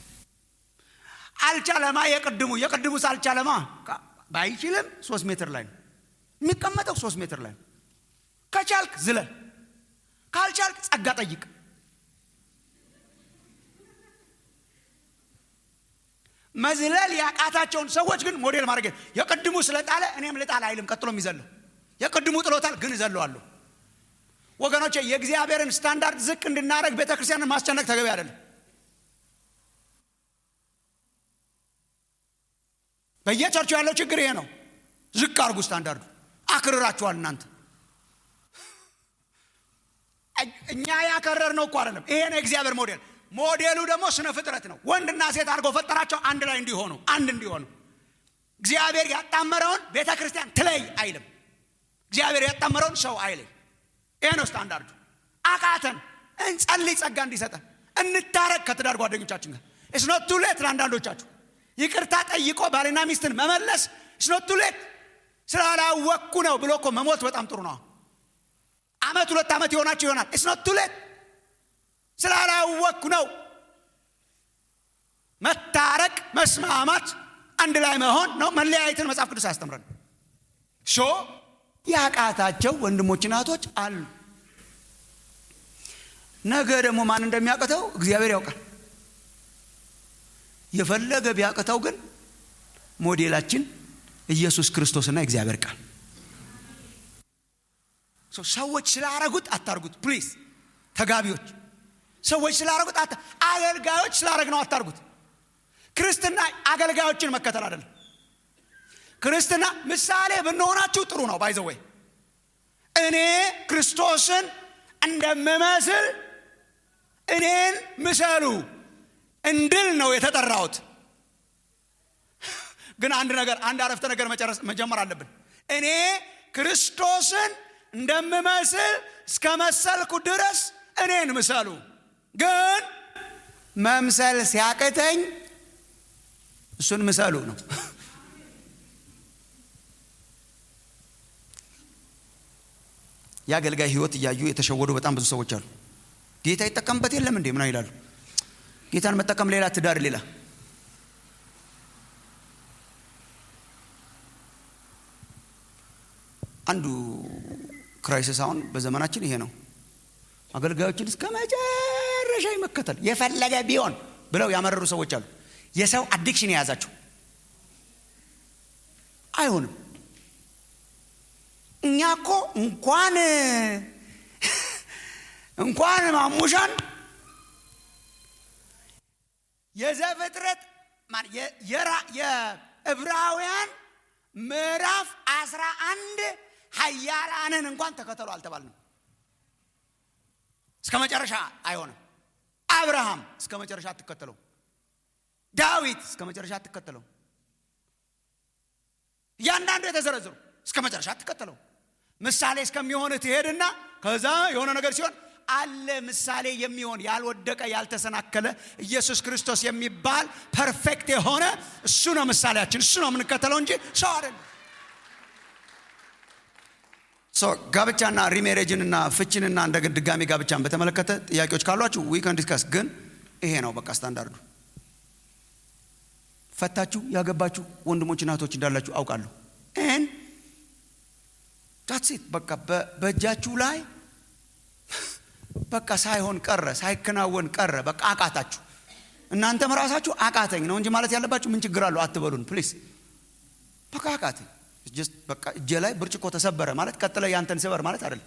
አልቻለማ የቅድሙ የቅድሙስ አልቻለማ ባይችልም ሶስት ሜትር ላይ ነው የሚቀመጠው ሶስት ሜትር ላይ ነው ከቻልክ ዝለል ካልቻልክ ጸጋ ጠይቅ መዝለል ያቃታቸውን ሰዎች ግን ሞዴል ማድረግ የቅድሙ ስለጣለ እኔም ልጣል አይልም ቀጥሎ የሚዘለው የቅድሙ ጥሎታል ግን እዘለዋለሁ ወገኖቼ የእግዚአብሔርን ስታንዳርድ ዝቅ እንድናደረግ ቤተ ክርስቲያንን ማስጨነቅ ተገቢ አይደለም በየቸርቹ ያለው ችግር ይሄ ነው ዝቅ አርጉ ስታንዳርዱ አክርራችኋል እናንተ እኛ ያከረር ነው እኮ አይደለም ይሄ ነው የእግዚአብሔር ሞዴል ሞዴሉ ደግሞ ስነ ፍጥረት ነው ወንድና ሴት አድርጎ ፈጠራቸው አንድ ላይ እንዲሆኑ አንድ እንዲሆኑ እግዚአብሔር ያጣመረውን ቤተ ክርስቲያን ትለይ አይልም እግዚአብሔር ያጣመረውን ሰው አይለይ ይሄ ነው ስታንዳርዱ አቃተን እንጸልይ ጸጋ እንዲሰጠን እንታረቅ ከትዳር ጓደኞቻችን ጋር እስኖት ቱሌት ለአንዳንዶቻችሁ ይቅርታ ጠይቆ ባልና ሚስትን መመለስ እስኖት ቱሌት ስላላወቅኩ ነው ብሎ እኮ መሞት በጣም ጥሩ ነው አመት ሁለት ዓመት የሆናቸው ይሆናል እስኖት ቱሌት ስላላወቅኩ ነው መታረቅ መስማማት አንድ ላይ መሆን ነው መለያየትን መጽሐፍ ቅዱስ አያስተምረን ሾ ያቃታቸው ወንድሞች ናቶች አሉ ነገ ደግሞ ማን እንደሚያቅተው እግዚአብሔር ያውቃል የፈለገ ቢያቅተው ግን ሞዴላችን ኢየሱስ ክርስቶስና እግዚአብሔር ቃል ሰዎች ስላረጉት አታርጉት ፕሊዝ ተጋቢዎች ሰዎች ስላረጉት አገልጋዮች ስላረግ ነው አታርጉት ክርስትና አገልጋዮችን መከተል አይደለም ክርስትና ምሳሌ ብንሆናችሁ ጥሩ ነው ባይዘወይ እኔ ክርስቶስን እንደምመስል እኔን ምሰሉ እንድል ነው የተጠራሁት ግን አንድ ነገር አንድ አረፍተ ነገር መጨረስ መጀመር አለብን እኔ ክርስቶስን እንደምመስል እስከ መሰልኩ ድረስ እኔን ምሰሉ ግን መምሰል ሲያቅተኝ እሱን ምሰሉ ነው የአገልጋይ ህይወት እያዩ የተሸወዱ በጣም ብዙ ሰዎች አሉ ጌታ ይጠቀምበት የለም እንዴ ምና ይላሉ ጌታን መጠቀም ሌላ ትዳር ሌላ አንዱ ክራይሲስ አሁን በዘመናችን ይሄ ነው አገልጋዮችን እስከ መጨረሻ መከተል የፈለገ ቢሆን ብለው ያመረሩ ሰዎች አሉ የሰው አዲክሽን የያዛቸው አይሆንም እኛ እኮ እንኳን እንኳን ማሙሻን የዘፍጥረት የዕብራውያን ምዕራፍ አስራ አንድ ሀያላንን እንኳን ተከተሉ አልተባልንም እስከ መጨረሻ አይሆንም አብርሃም እስከ መጨረሻ አትከተለው ዳዊት እስከ መጨረሻ አትከተለው እያንዳንዱ የተዘረዘሩ እስከ መጨረሻ አትከተለው ምሳሌ እስከሚሆን ትሄድና ከዛ የሆነ ነገር ሲሆን አለ ምሳሌ የሚሆን ያልወደቀ ያልተሰናከለ ኢየሱስ ክርስቶስ የሚባል ፐርፌክት የሆነ እሱ ነው ምሳሌያችን እሱ ነው የምንከተለው እንጂ ሰው አይደለም ጋብቻና ሪሜሬጅንና ፍችንና እንደ ድጋሚ ጋብቻን በተመለከተ ጥያቄዎች ካሏችሁ ዊከን ዲስከስ ግን ይሄ ነው በቃ ስታንዳርዱ ፈታችሁ ያገባችሁ ወንድሞች እናቶች እንዳላችሁ አውቃለሁ ን ዳትሴት በቃ በእጃችሁ ላይ በቃ ሳይሆን ቀረ ሳይከናወን ቀረ በቃ አቃታችሁ እናንተም ራሳችሁ አቃተኝ ነው እንጂ ማለት ያለባችሁ ምን ችግር አለው አትበሉን ፕሊስ በቃ አቃተኝ በቃ እጄ ላይ ብርጭቆ ተሰበረ ማለት ቀጥለ ያንተን ስበር ማለት አይደለም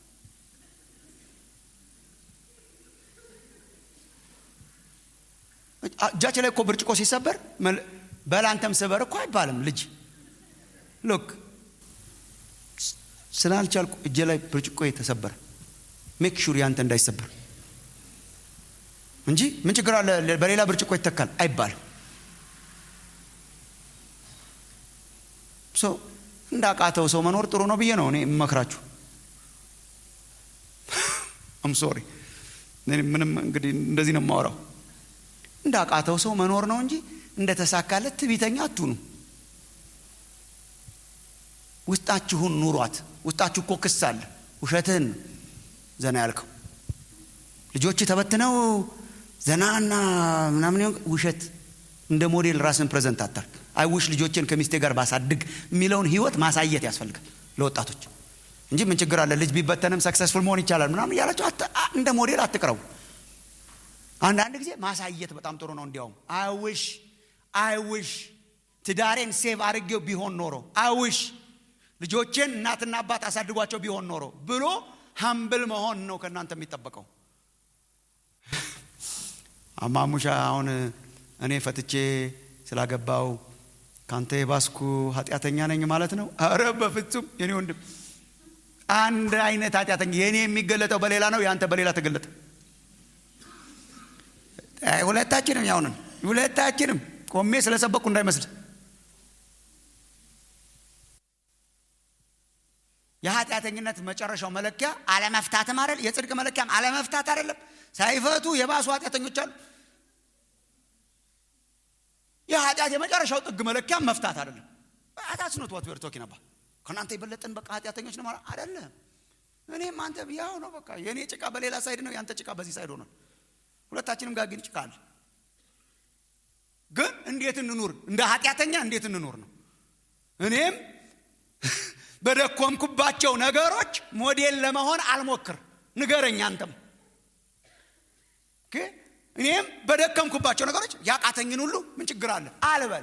እጃችን ላይ እኮ ብርጭቆ ሲሰበር በላንተም ስበር እኮ አይባልም ልጅ ሎክ ስላልቻልኩ እጄ ላይ ብርጭቆ ተሰበረ ሜክ ሹር ያንተ እንዳይሰበር እንጂ ምን ችግር አለ በሌላ ብርጭቆ ይተካል አይባልም ሰው እንዳቃተው ሰው መኖር ጥሩ ነው ብዬ ነው እኔ የምመክራችሁ አም ሶሪ ምንም እንግዲህ እንደዚህ ነው የማወራው እንዳቃተው ሰው መኖር ነው እንጂ እንደተሳካለት ትቢተኛ አትሁኑ ውስጣችሁን ኑሯት ውስጣችሁ እኮ ክስ አለ ውሸትህን ዘና ያልከው ልጆች ተበትነው ዘናና ምናምን ውሸት እንደ ሞዴል ራስን ፕሬዘንት አታርግ አይውሽ ልጆችን ከሚስቴ ጋር ባሳድግ የሚለውን ህይወት ማሳየት ያስፈልጋል ለወጣቶች እንጂ ምን ችግር አለ ልጅ ቢበተንም ሰክሰስፉል መሆን ይቻላል ምናምን እያላቸው እንደ ሞዴል አትቅረቡ አንዳንድ ጊዜ ማሳየት በጣም ጥሩ ነው እንዲያውም አይውሽ አይውሽ ትዳሬን ሴቭ አድርጌው ቢሆን ኖሮ አይውሽ ልጆቼን እናትና አባት አሳድጓቸው ቢሆን ኖሮ ብሎ ሀምብል መሆን ነው ከእናንተ የሚጠበቀው አማሙሻ አሁን እኔ ፈትቼ ስላገባው ካንተ የባስኩ ኃጢአተኛ ነኝ ማለት ነው አረ በፍጹም የኔ ወንድም አንድ አይነት ኃጢአተኛ የእኔ የሚገለጠው በሌላ ነው የአንተ በሌላ ተገለጠ ሁለታችንም ያውንን ሁለታችንም ቆሜ ስለሰበኩ እንዳይመስል የኃጢአተኝነት መጨረሻው መለኪያ አለመፍታትም አይደል የጽድቅ መለኪያም አለመፍታት አይደለም ሳይፈቱ የባሱ ኃጢአተኞች አሉ የኃጢአት የመጨረሻው ጥግ መለኪያም መፍታት አይደለም አታስኖት ዋት ዌር ቶኪንግ አባት ከእናንተ የበለጠን በቃ ኃጢአተኞች ነው ማለት አይደለም እኔም አንተ ያው ነው በቃ የእኔ ጭቃ በሌላ ሳይድ ነው የአንተ ጭቃ በዚህ ሳይድ ሆኗል ሁለታችንም ጋር ግን ጭቃ አለ ግን እንዴት እንኑር እንደ ኃጢአተኛ እንዴት እንኑር ነው እኔም በደኮምኩባቸው ነገሮች ሞዴል ለመሆን አልሞክር ንገረኝ አንተም እኔም በደከምኩባቸው ነገሮች ያቃተኝን ሁሉ ምን ችግር አለ አልበል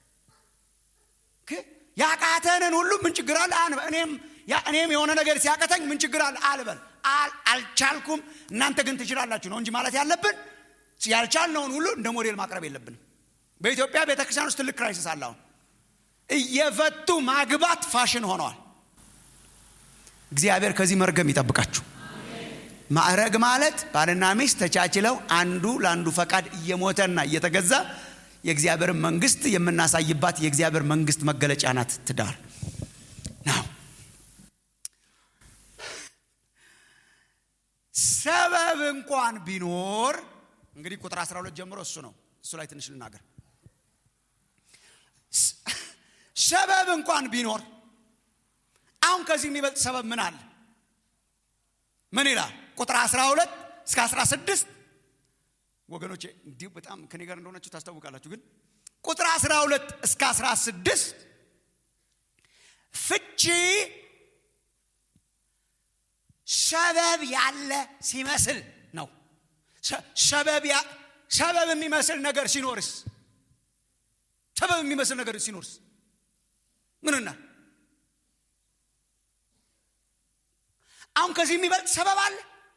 ያቃተንን ሁሉ ምን ችግር አለ አንበል እኔም እኔም የሆነ ነገር ሲያቀተኝ ምን ችግር አለ አልበል አልቻልኩም እናንተ ግን ትችላላችሁ ነው እንጂ ማለት ያለብን ያልቻልነውን ሁሉ እንደ ሞዴል ማቅረብ የለብንም በኢትዮጵያ ቤተክርስቲያን ውስጥ ትልቅ ክራይሲስ አለ አሁን እየፈቱ ማግባት ፋሽን ሆነዋል እግዚአብሔር ከዚህ መርገም ይጠብቃችሁ ማዕረግ ማለት ባልና ሚስት ተቻችለው አንዱ ለአንዱ ፈቃድ እየሞተና እየተገዛ የእግዚአብሔር መንግስት የምናሳይባት የእግዚአብሔር መንግስት መገለጫ ናት ትዳር ነው። ሰበብ እንኳን ቢኖር እንግዲህ ቁጥር 12 ጀምሮ እሱ ነው። እሱ ላይ ትንሽ ልናገር። ሰበብ እንኳን ቢኖር አሁን ከዚህ የሚበልጥ ሰበብ ምን አለ? ምን ይላል? ቁጥር 12 እስከ 16 ወገኖቼ እንዲሁ በጣም ከኔ ጋር እንደሆናችሁ ታስታውቃላችሁ። ግን ቁጥር 12 እስከ 16 ፍቺ ሰበብ ያለ ሲመስል ነው። ሰበብ የሚመስል ነገር ሲኖርስ ሰበብ የሚመስል ነገር ሲኖርስ ምንና አሁን ከዚህ የሚበልጥ ሰበብ አለ?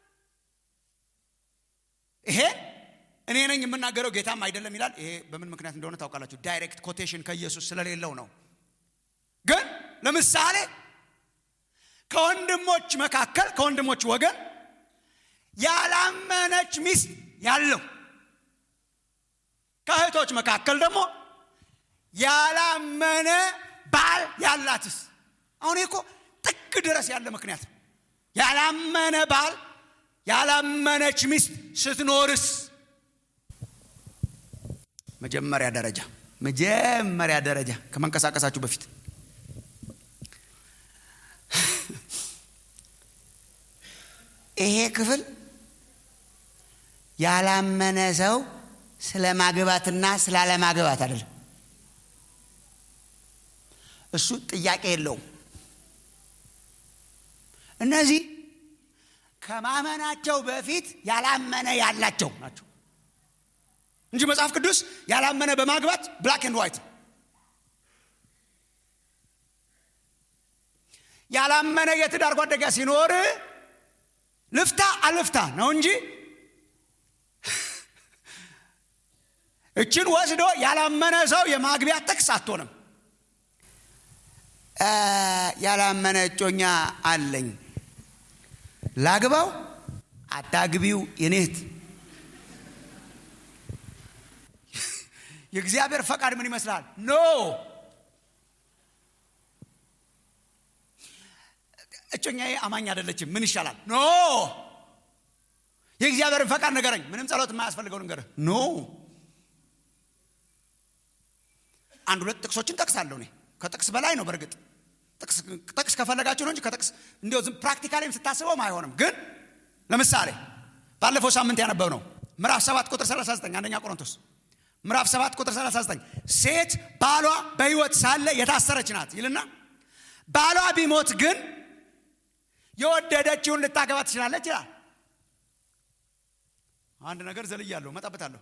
ይሄ እኔ ነኝ የምናገረው ጌታም አይደለም ይላል። ይሄ በምን ምክንያት እንደሆነ ታውቃላችሁ። ዳይሬክት ኮቴሽን ከኢየሱስ ስለሌለው ነው። ግን ለምሳሌ ከወንድሞች መካከል ከወንድሞች ወገን ያላመነች ሚስት ያለው ከእህቶች መካከል ደግሞ ያላመነ ባል ያላትስ አሁን እኮ ጥግ ድረስ ያለ ምክንያት ነው። ያላመነ ባል ያላመነች ሚስት ስትኖርስ መጀመሪያ ደረጃ መጀመሪያ ደረጃ ከመንቀሳቀሳችሁ በፊት ይሄ ክፍል ያላመነ ሰው ስለ ማግባትና ስላለማግባት አይደለም። እሱ ጥያቄ የለውም። እነዚህ ከማመናቸው በፊት ያላመነ ያላቸው ናቸው እንጂ መጽሐፍ ቅዱስ ያላመነ በማግባት ብላክ ኤንድ ዋይት ያላመነ የትዳር ጓደኛ ሲኖር ልፍታ አልፍታ ነው እንጂ እችን ወስዶ ያላመነ ሰው የማግቢያ ጥቅስ አትሆንም። ያላመነ እጮኛ አለኝ ላግባው አታግቢው የኔት የእግዚአብሔር ፈቃድ ምን ይመስላል? ኖ እጮኛዬ አማኝ አይደለችም፣ ምን ይሻላል? ኖ የእግዚአብሔርን ፈቃድ ንገረኝ። ምንም ጸሎት የማያስፈልገው ንገርህ። ኖ አንድ ሁለት ጥቅሶችን ጠቅሳለሁ እኔ ከጥቅስ በላይ ነው። በእርግጥ ጥቅስ ከፈለጋችሁ ነው እንጂ ከጥቅስ እንዲያው ዝም ፕራክቲካሊም ስታስበውም አይሆንም። ግን ለምሳሌ ባለፈው ሳምንት ያነበብ ነው ምዕራፍ 7 ቁጥር 39 አንደኛ ቆሮንቶስ ምዕራፍ 7 ቁጥር 39 ሴት ባሏ በሕይወት ሳለ የታሰረች ናት ይልና ባሏ ቢሞት ግን የወደደችውን ልታገባ ትችላለች ይላል። አንድ ነገር ዘልያለሁ፣ መጣበታለሁ።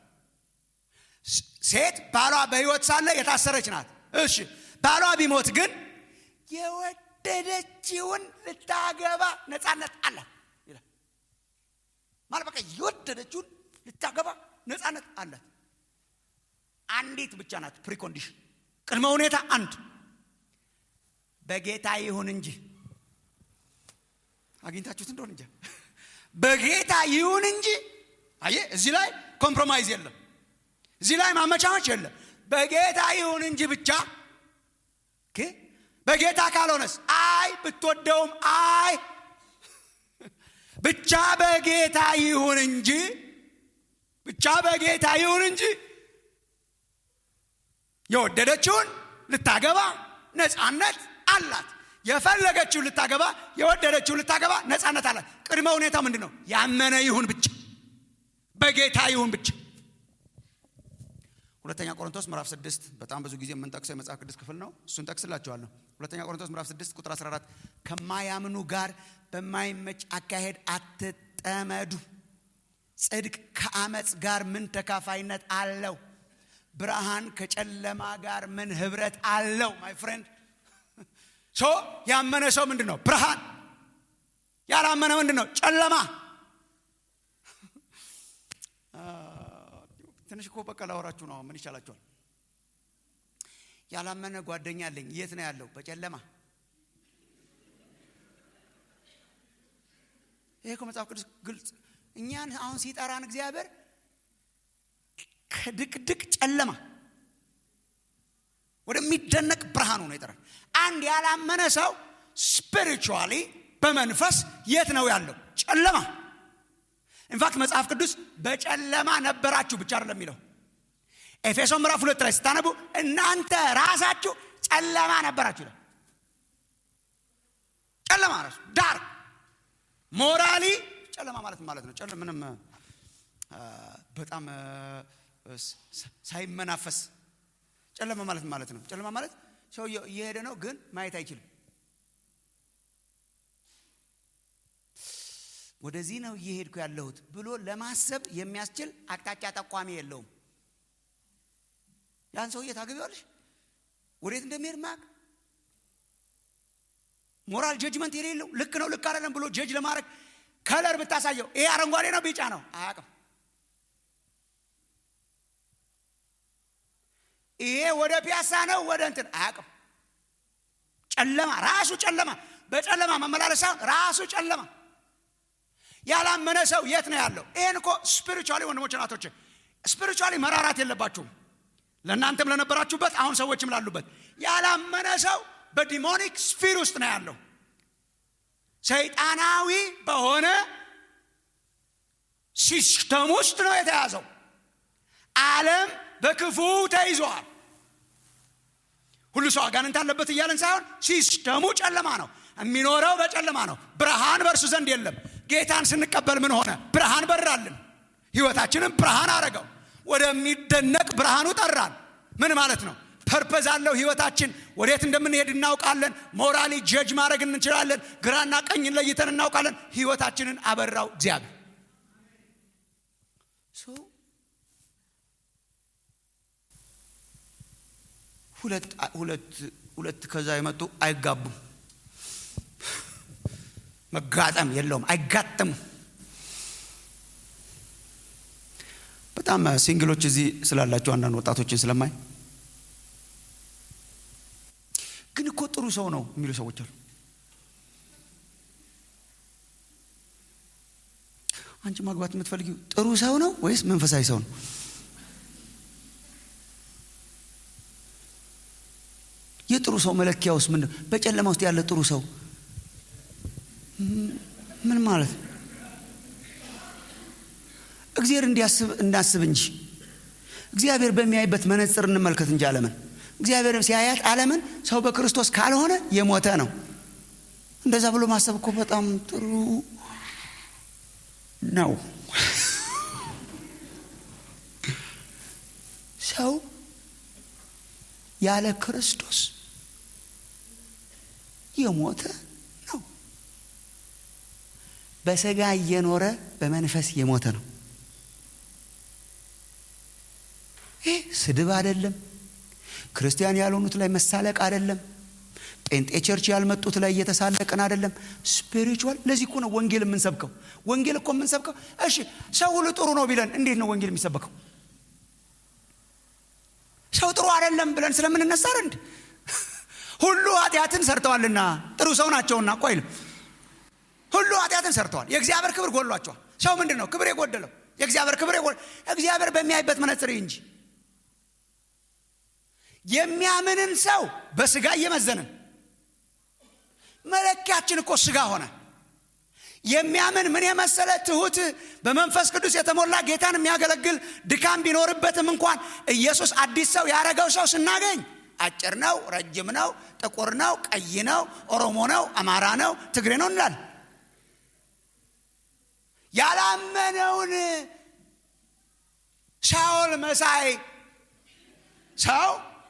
ሴት ባሏ በሕይወት ሳለ የታሰረች ናት። እሺ ባሏ ቢሞት ግን የወደደችውን ልታገባ ነፃነት አላት ይላል። ማለት በቃ የወደደችውን ልታገባ ነፃነት አላት። አንዲት ብቻ ናት ፕሪኮንዲሽን፣ ቅድመ ሁኔታ አንድ በጌታ ይሁን እንጂ አግኝታችሁት እንደሆን እንጂ በጌታ ይሁን እንጂ። አየ እዚህ ላይ ኮምፕሮማይዝ የለም፣ እዚህ ላይ ማመቻመች የለም። በጌታ ይሁን እንጂ ብቻ በጌታ ካልሆነስ አይ ብትወደውም አይ ብቻ በጌታ ይሁን እንጂ ብቻ በጌታ ይሁን እንጂ የወደደችውን ልታገባ ነፃነት አላት። የፈለገችውን ልታገባ የወደደችውን ልታገባ ነፃነት አላት። ቅድመ ሁኔታ ምንድን ነው? ያመነ ይሁን ብቻ በጌታ ይሁን ብቻ። ሁለተኛ ቆሮንቶስ ምዕራፍ 6 በጣም ብዙ ጊዜ የምንጠቅሰው የመጽሐፍ ቅዱስ ክፍል ነው። እሱን ጠቅስላችኋለሁ። ሁለተኛ ቆሮንቶስ ምዕራፍ 6 ቁጥር 14 ከማያምኑ ጋር በማይመች አካሄድ አትጠመዱ። ጽድቅ ከአመፅ ጋር ምን ተካፋይነት አለው? ብርሃን ከጨለማ ጋር ምን ህብረት አለው? ማይ ፍሬንድ ሶ ያመነ ሰው ምንድን ነው? ብርሃን። ያላመነ ምንድን ነው? ጨለማ። ትንሽ እኮ በቃ ላወራችሁ ነው። ምን ይሻላችኋል? ያላመነ ጓደኛ አለኝ። የት ነው ያለው? በጨለማ ይሄ እኮ መጽሐፍ ቅዱስ ግልጽ እኛን አሁን ሲጠራን እግዚአብሔር ከድቅድቅ ጨለማ ወደሚደነቅ ብርሃኑ ነው የጠራን አንድ ያላመነ ሰው ስፒሪቹዋሊ በመንፈስ የት ነው ያለው ጨለማ ኢንፋክት መጽሐፍ ቅዱስ በጨለማ ነበራችሁ ብቻ አይደለም የሚለው ኤፌሶን ምዕራፍ ሁለት ላይ ስታነቡ እናንተ ራሳችሁ ጨለማ ነበራችሁ ይላል ጨለማ ራሱ ዳር ሞራሊ ጨለማ ማለት ማለት ነው ጨለማ ምንም በጣም ሳይመናፈስ ጨለማ ማለት ማለት ነው ጨለማ ማለት ሰውየው እየሄደ ነው ግን ማየት አይችልም ወደዚህ ነው እየሄድኩ ያለሁት ብሎ ለማሰብ የሚያስችል አቅጣጫ ጠቋሚ የለውም ያን ሰውዬ ታገቢዋለሽ ወዴት እንደሚሄድ ማቅ ሞራል ጀጅመንት የሌለው ልክ ነው ልክ አይደለም ብሎ ጀጅ ለማድረግ ከለር ብታሳየው ይሄ አረንጓዴ ነው ቢጫ ነው አያቅም ይሄ ወደ ፒያሳ ነው ወደ እንትን አያቅም ጨለማ ራሱ ጨለማ በጨለማ መመላለስ ሳይሆን ራሱ ጨለማ ያላመነ ሰው የት ነው ያለው ይህን እኮ ስፒሪቹዋሊ ወንድሞች ናቶች ስፒሪቹዋሊ መራራት የለባችሁም ለእናንተም ለነበራችሁበት አሁን ሰዎችም ላሉበት ያላመነ ሰው በዲሞኒክ ስፊር ውስጥ ነው ያለው ሰይጣናዊ በሆነ ሲስተም ውስጥ ነው የተያዘው ዓለም በክፉ ተይዘዋል ሁሉ ሰው አጋንንት አለበት እያለን ሳይሆን ሲስተሙ ጨለማ ነው የሚኖረው በጨለማ ነው ብርሃን በእርሱ ዘንድ የለም ጌታን ስንቀበል ምን ሆነ ብርሃን በራልን ህይወታችንን ብርሃን አረገው ወደሚደነቅ ብርሃኑ ጠራን ምን ማለት ነው ፐርፐዝ አለው ህይወታችን ወዴት እንደምንሄድ እናውቃለን ሞራሊ ጀጅ ማድረግ እንችላለን ግራና ቀኝን ለይተን እናውቃለን ህይወታችንን አበራው እግዚአብሔር ሁለት ሁለት ሁለት ከዛ የመጡ አይጋቡም መጋጠም የለውም አይጋጠሙ በጣም ሲንግሎች እዚህ ስላላቸው አንዳንድ ወጣቶችን ስለማይ ግን እኮ ጥሩ ሰው ነው የሚሉ ሰዎች አሉ አንቺ ማግባት የምትፈልጊው ጥሩ ሰው ነው ወይስ መንፈሳዊ ሰው ነው የጥሩ ሰው መለኪያ ውስጥ ምንድን በጨለማ ውስጥ ያለ ጥሩ ሰው ምን ማለት እግዚአብሔር እንዲያስብ እናስብ እንጂ እግዚአብሔር በሚያይበት መነጽር እንመልከት እንጂ አለምን እግዚአብሔር ሲያያት አለምን ሰው በክርስቶስ ካልሆነ የሞተ ነው እንደዛ ብሎ ማሰብ እኮ በጣም ጥሩ ነው ሰው ያለ ክርስቶስ የሞተ ነው በስጋ እየኖረ በመንፈስ የሞተ ነው ይህ ስድብ አይደለም ክርስቲያን ያልሆኑት ላይ መሳለቅ አይደለም ጴንጤ ቸርች ያልመጡት ላይ እየተሳለቅን አይደለም ስፒሪቹዋል ለዚህ እኮ ነው ወንጌል የምንሰብከው ወንጌል እኮ የምንሰብከው እሺ ሰው ሁሉ ጥሩ ነው ቢለን እንዴት ነው ወንጌል የሚሰበከው ሰው ጥሩ አይደለም ብለን ስለምንነሳ እንድ ሁሉ ኃጢአትን ሰርተዋልና ጥሩ ሰው ናቸውና እኮ አይልም ሁሉ ኃጢአትን ሰርተዋል የእግዚአብሔር ክብር ጎሏቸዋል ሰው ምንድን ነው ክብር የጎደለው የእግዚአብሔር ክብር እግዚአብሔር በሚያይበት መነጽር እንጂ የሚያምንን ሰው በስጋ እየመዘንን መለኪያችን እኮ ስጋ ሆነ የሚያምን ምን የመሰለ ትሁት በመንፈስ ቅዱስ የተሞላ ጌታን የሚያገለግል ድካም ቢኖርበትም እንኳን ኢየሱስ አዲስ ሰው ያረገው ሰው ስናገኝ አጭር ነው ረጅም ነው ጥቁር ነው ቀይ ነው ኦሮሞ ነው አማራ ነው ትግሬ ነው እንላል ያላመነውን ሳውል መሳይ ሰው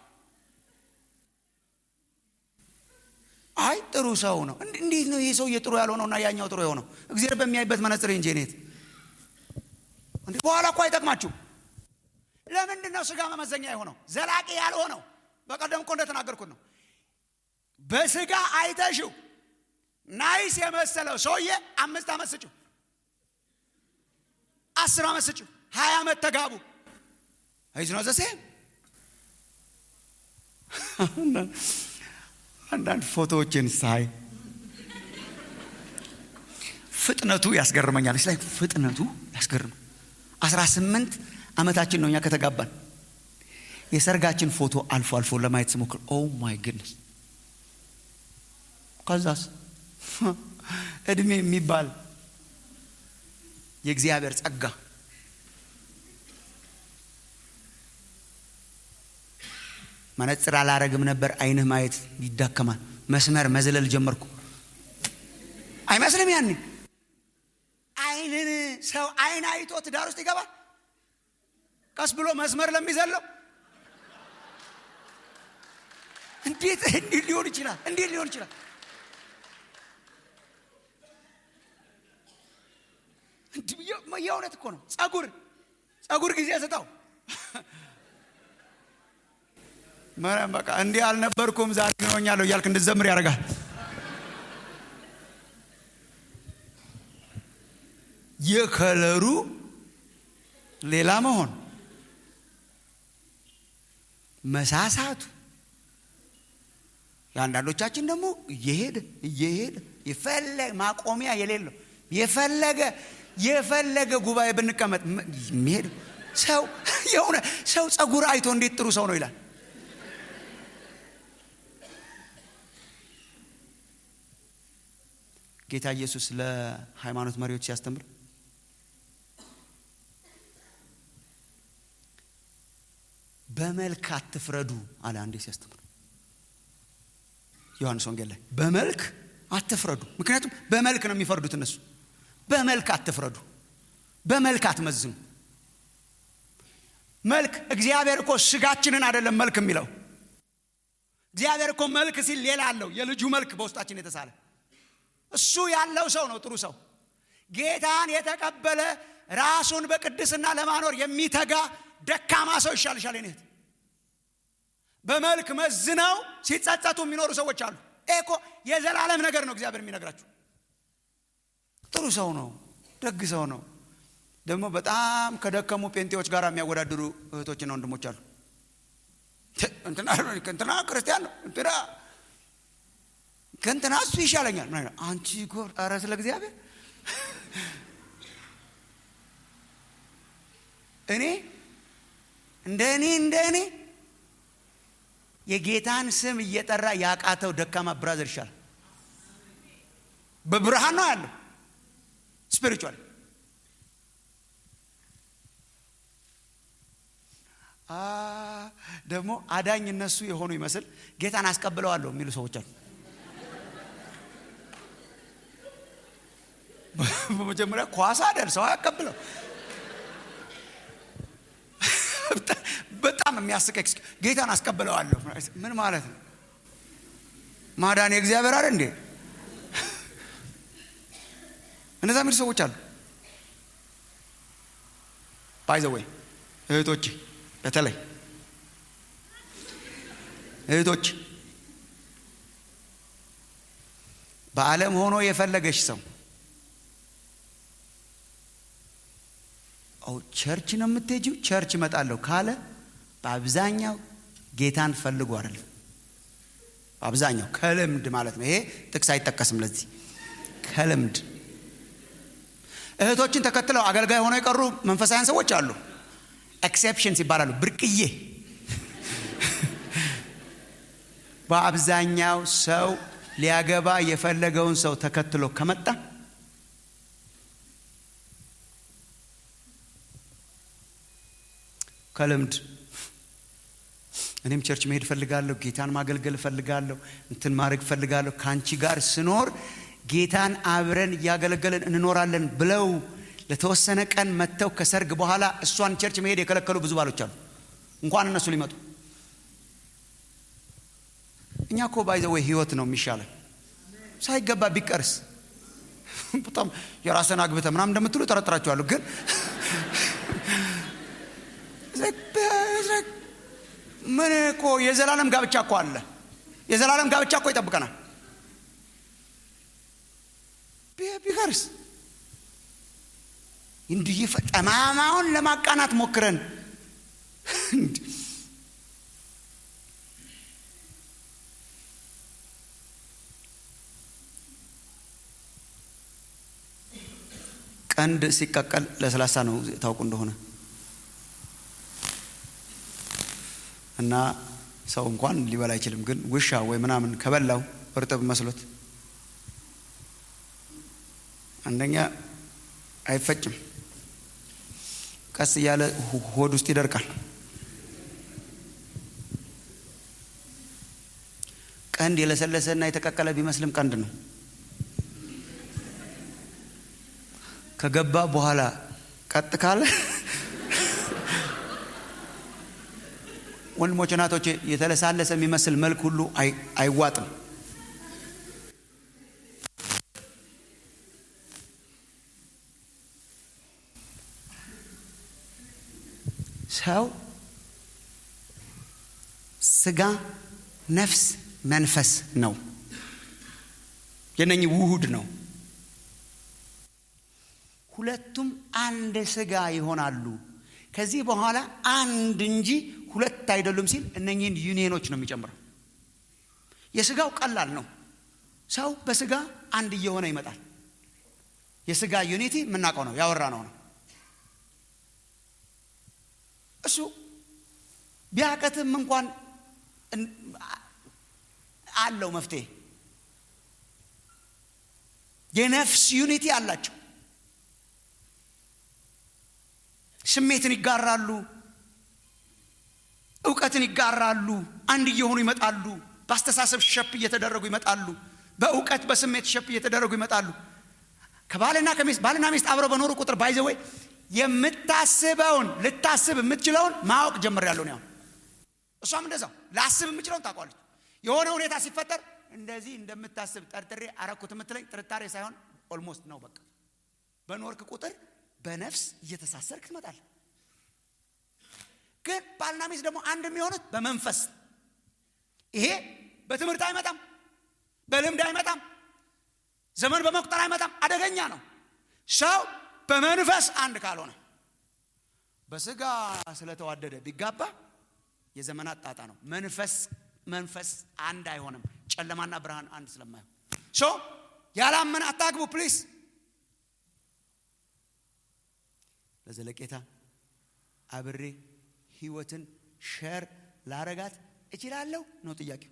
አይ ጥሩ ሰው ነው እንዴት ነው ይሄ ሰውዬ ጥሩ ያልሆነውና ያኛው ጥሩ የሆነው እግዚአብሔር በሚያይበት መነጽር እንጂ ኔት በኋላ እኮ አይጠቅማችሁ ለምንድን ነው ስጋ መመዘኛ የሆነው ዘላቂ ያልሆነው በቀደም እኮ እንደተናገርኩት ነው በስጋ አይተሽው ናይስ የመሰለው ሰውዬ አምስት ዓመት ስጭው አስር ዓመት ስጭው ሀያ ዓመት ተጋቡ አይዝ ነው ዘሴም አንዳንድ ፎቶዎችን ሳይ ፍጥነቱ ያስገርመኛል ላይ ፍጥነቱ ያስገርም አስራ ስምንት ዓመታችን ነው እኛ ከተጋባን የሰርጋችን ፎቶ አልፎ አልፎ ለማየት ስሞክር ኦ ማይ ግድነስ ከዛስ እድሜ የሚባል የእግዚአብሔር ጸጋ መነጽር አላረግም ነበር አይንህ ማየት ይዳከማል መስመር መዝለል ጀመርኩ አይመስልም ያኔ አይንን ሰው አይን አይቶ ትዳር ውስጥ ይገባል ቀስ ብሎ መስመር ለሚዘለው እንዴት እንዴት ሊሆን ይችላል እንዴት ሊሆን ይችላል የእውነት እኮ ነው ጸጉር ጸጉር ጊዜ ስጠው መረም በቃ እንዲህ አልነበርኩም ዛሬ ግን ሆኛለሁ እያልክ እንድዘምር ያደርጋል የከለሩ ሌላ መሆን መሳሳቱ የአንዳንዶቻችን ደግሞ እየሄደ እየሄደ የፈለገ ማቆሚያ የሌለው የፈለገ የፈለገ ጉባኤ ብንቀመጥ የሚሄድ ሰው የሆነ ሰው ጸጉር አይቶ እንዴት ጥሩ ሰው ነው ይላል ጌታ ኢየሱስ ለሃይማኖት መሪዎች ሲያስተምር በመልክ አትፍረዱ አለ አንዴ ሲያስተምር ዮሐንስ ወንጌል ላይ በመልክ አትፍረዱ ምክንያቱም በመልክ ነው የሚፈርዱት እነሱ በመልክ አትፍረዱ በመልክ አትመዝኑ መልክ እግዚአብሔር እኮ ስጋችንን አይደለም መልክ የሚለው እግዚአብሔር እኮ መልክ ሲል ሌላ አለው የልጁ መልክ በውስጣችን የተሳለ እሱ ያለው ሰው ነው ጥሩ ሰው ጌታን የተቀበለ ራሱን በቅድስና ለማኖር የሚተጋ ደካማ ሰው ይሻልሻል ኔት በመልክ መዝነው ሲጸጸቱ የሚኖሩ ሰዎች አሉ እኮ የዘላለም ነገር ነው እግዚአብሔር የሚነግራችሁ ጥሩ ሰው ነው ደግ ሰው ነው ደግሞ በጣም ከደከሙ ጴንጤዎች ጋር የሚያወዳድሩ እህቶችና ወንድሞች አሉ እንትና ክርስቲያን ነው እንትና ከእንትና እሱ ይሻለኛል አንቺ ጎር ኧረ ስለ እግዚአብሔር እኔ እንደ እኔ እንደ እኔ የጌታን ስም እየጠራ ያቃተው ደካማ ብራዘር ይሻላል በብርሃን ነው ያለው ስፒሪቹዋል ደግሞ አዳኝ እነሱ የሆኑ ይመስል ጌታን አስቀብለዋለሁ የሚሉ ሰዎች አሉ በመጀመሪያ ኳሳ ደርሰው አያቀብለው በጣም የሚያስቅ ጌታን አስቀብለዋለሁ ምን ማለት ነው ማዳን የእግዚአብሔር አለ እንዴ እነዛ የሚሉ ሰዎች አሉ ባይዘወይ እህቶች በተለይ እህቶች በዓለም ሆኖ የፈለገሽ ሰው ቸርች ነው የምትሄጂው ቸርች እመጣለሁ ካለ በአብዛኛው ጌታን ፈልጎ አይደለም በአብዛኛው ከልምድ ማለት ነው ይሄ ጥቅስ አይጠቀስም ለዚህ ከልምድ እህቶችን ተከትለው አገልጋይ ሆነው የቀሩ መንፈሳውያን ሰዎች አሉ ኤክሴፕሽንስ ይባላሉ ብርቅዬ በአብዛኛው ሰው ሊያገባ የፈለገውን ሰው ተከትሎ ከመጣ ከልምድ እኔም ቸርች መሄድ እፈልጋለሁ ጌታን ማገልገል እፈልጋለሁ እንትን ማድረግ እፈልጋለሁ ከአንቺ ጋር ስኖር ጌታን አብረን እያገለገለን እንኖራለን ብለው ለተወሰነ ቀን መጥተው ከሰርግ በኋላ እሷን ቸርች መሄድ የከለከሉ ብዙ ባሎች አሉ እንኳን እነሱ ሊመጡ እኛ እኮ ባይዘወይ ህይወት ነው የሚሻለን ሳይገባ ቢቀርስ በጣም የራስን አግብተ ምናም እንደምትሉ ጠረጥራችኋለሁ ግን ምን እኮ የዘላለም ጋብቻ እኮ አለ የዘላለም ጋብቻ እኮ ይጠብቀናል ቢቀርስ እንዲህ ጠማማውን ለማቃናት ሞክረን ቀንድ ሲቀቀል ለስላሳ ነው ታውቁ እንደሆነ እና ሰው እንኳን ሊበላ አይችልም። ግን ውሻ ወይ ምናምን ከበላው እርጥብ መስሎት አንደኛ አይፈጭም፣ ቀስ እያለ ሆድ ውስጥ ይደርቃል። ቀንድ የለሰለሰና የተቀቀለ ቢመስልም ቀንድ ነው። ከገባ በኋላ ቀጥ ካለ ወንድሞች እናቶቼ፣ የተለሳለሰ የሚመስል መልክ ሁሉ አይዋጥም። ሰው ስጋ፣ ነፍስ፣ መንፈስ ነው። የነኚህ ውሁድ ነው። ሁለቱም አንድ ስጋ ይሆናሉ። ከዚህ በኋላ አንድ እንጂ ሁለት አይደሉም ሲል እነኚህን ዩኒየኖች ነው የሚጨምረው። የስጋው ቀላል ነው። ሰው በስጋ አንድ እየሆነ ይመጣል። የስጋ ዩኒቲ የምናውቀው ነው፣ ያወራ ነው ነው እሱ ቢያቀትም እንኳን አለው መፍትሄ። የነፍስ ዩኒቲ አላቸው። ስሜትን ይጋራሉ፣ እውቀትን ይጋራሉ። አንድ እየሆኑ ይመጣሉ። በአስተሳሰብ ሸፕ እየተደረጉ ይመጣሉ። በእውቀት በስሜት ሸፕ እየተደረጉ ይመጣሉ። ከባልና ከሚስት ባልና ሚስት አብረው በኖሩ ቁጥር ባይዘወይ የምታስበውን ልታስብ የምትችለውን ማወቅ ጀምሬያለሁ ነው። እሷም እንደዛው ላስብ የምችለውን ታውቋለች። የሆነ ሁኔታ ሲፈጠር እንደዚህ እንደምታስብ ጠርጥሬ አረኩት የምትለኝ ጥርጣሬ ሳይሆን ኦልሞስት ነው። በቃ በኖርክ ቁጥር በነፍስ እየተሳሰርክ ትመጣለህ። ግን ባልና ሚስት ደግሞ አንድ የሚሆኑት በመንፈስ ይሄ በትምህርት አይመጣም፣ በልምድ አይመጣም፣ ዘመን በመቁጠር አይመጣም። አደገኛ ነው። ሰው በመንፈስ አንድ ካልሆነ በስጋ ስለተዋደደ ቢጋባ የዘመናት ጣጣ ነው። መንፈስ መንፈስ አንድ አይሆንም። ጨለማና ብርሃን አንድ ስለማይሆን ሶ ያላመን አታግቡ ፕሊስ። ለዘለቄታ አብሬ ህይወትን ሸር ላረጋት እችላለሁ ነው ጥያቄው።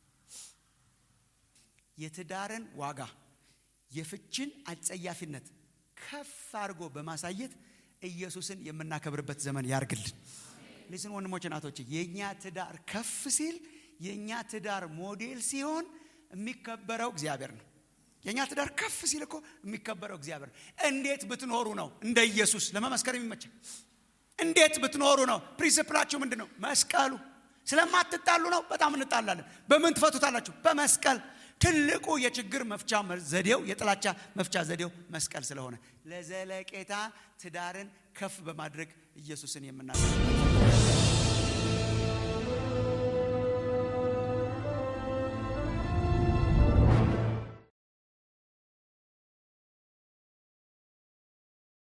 የትዳርን ዋጋ የፍችን አጸያፊነት ከፍ አድርጎ በማሳየት ኢየሱስን የምናከብርበት ዘመን ያርግልን። ሊስን ወንድሞች እናቶች፣ የእኛ ትዳር ከፍ ሲል የእኛ ትዳር ሞዴል ሲሆን የሚከበረው እግዚአብሔር ነው። የእኛ ትዳር ከፍ ሲል እኮ የሚከበረው እግዚአብሔር ነው። እንዴት ብትኖሩ ነው እንደ ኢየሱስ ለመመስከር የሚመቸን? እንዴት ብትኖሩ ነው? ፕሪንስፕላችሁ ምንድን ነው? መስቀሉ። ስለማትጣሉ ነው። በጣም እንጣላለን። በምን ትፈቱታላችሁ? በመስቀል ትልቁ የችግር መፍቻ ዘዴው የጥላቻ መፍቻ ዘዴው መስቀል ስለሆነ ለዘለቄታ ትዳርን ከፍ በማድረግ ኢየሱስን የምናገር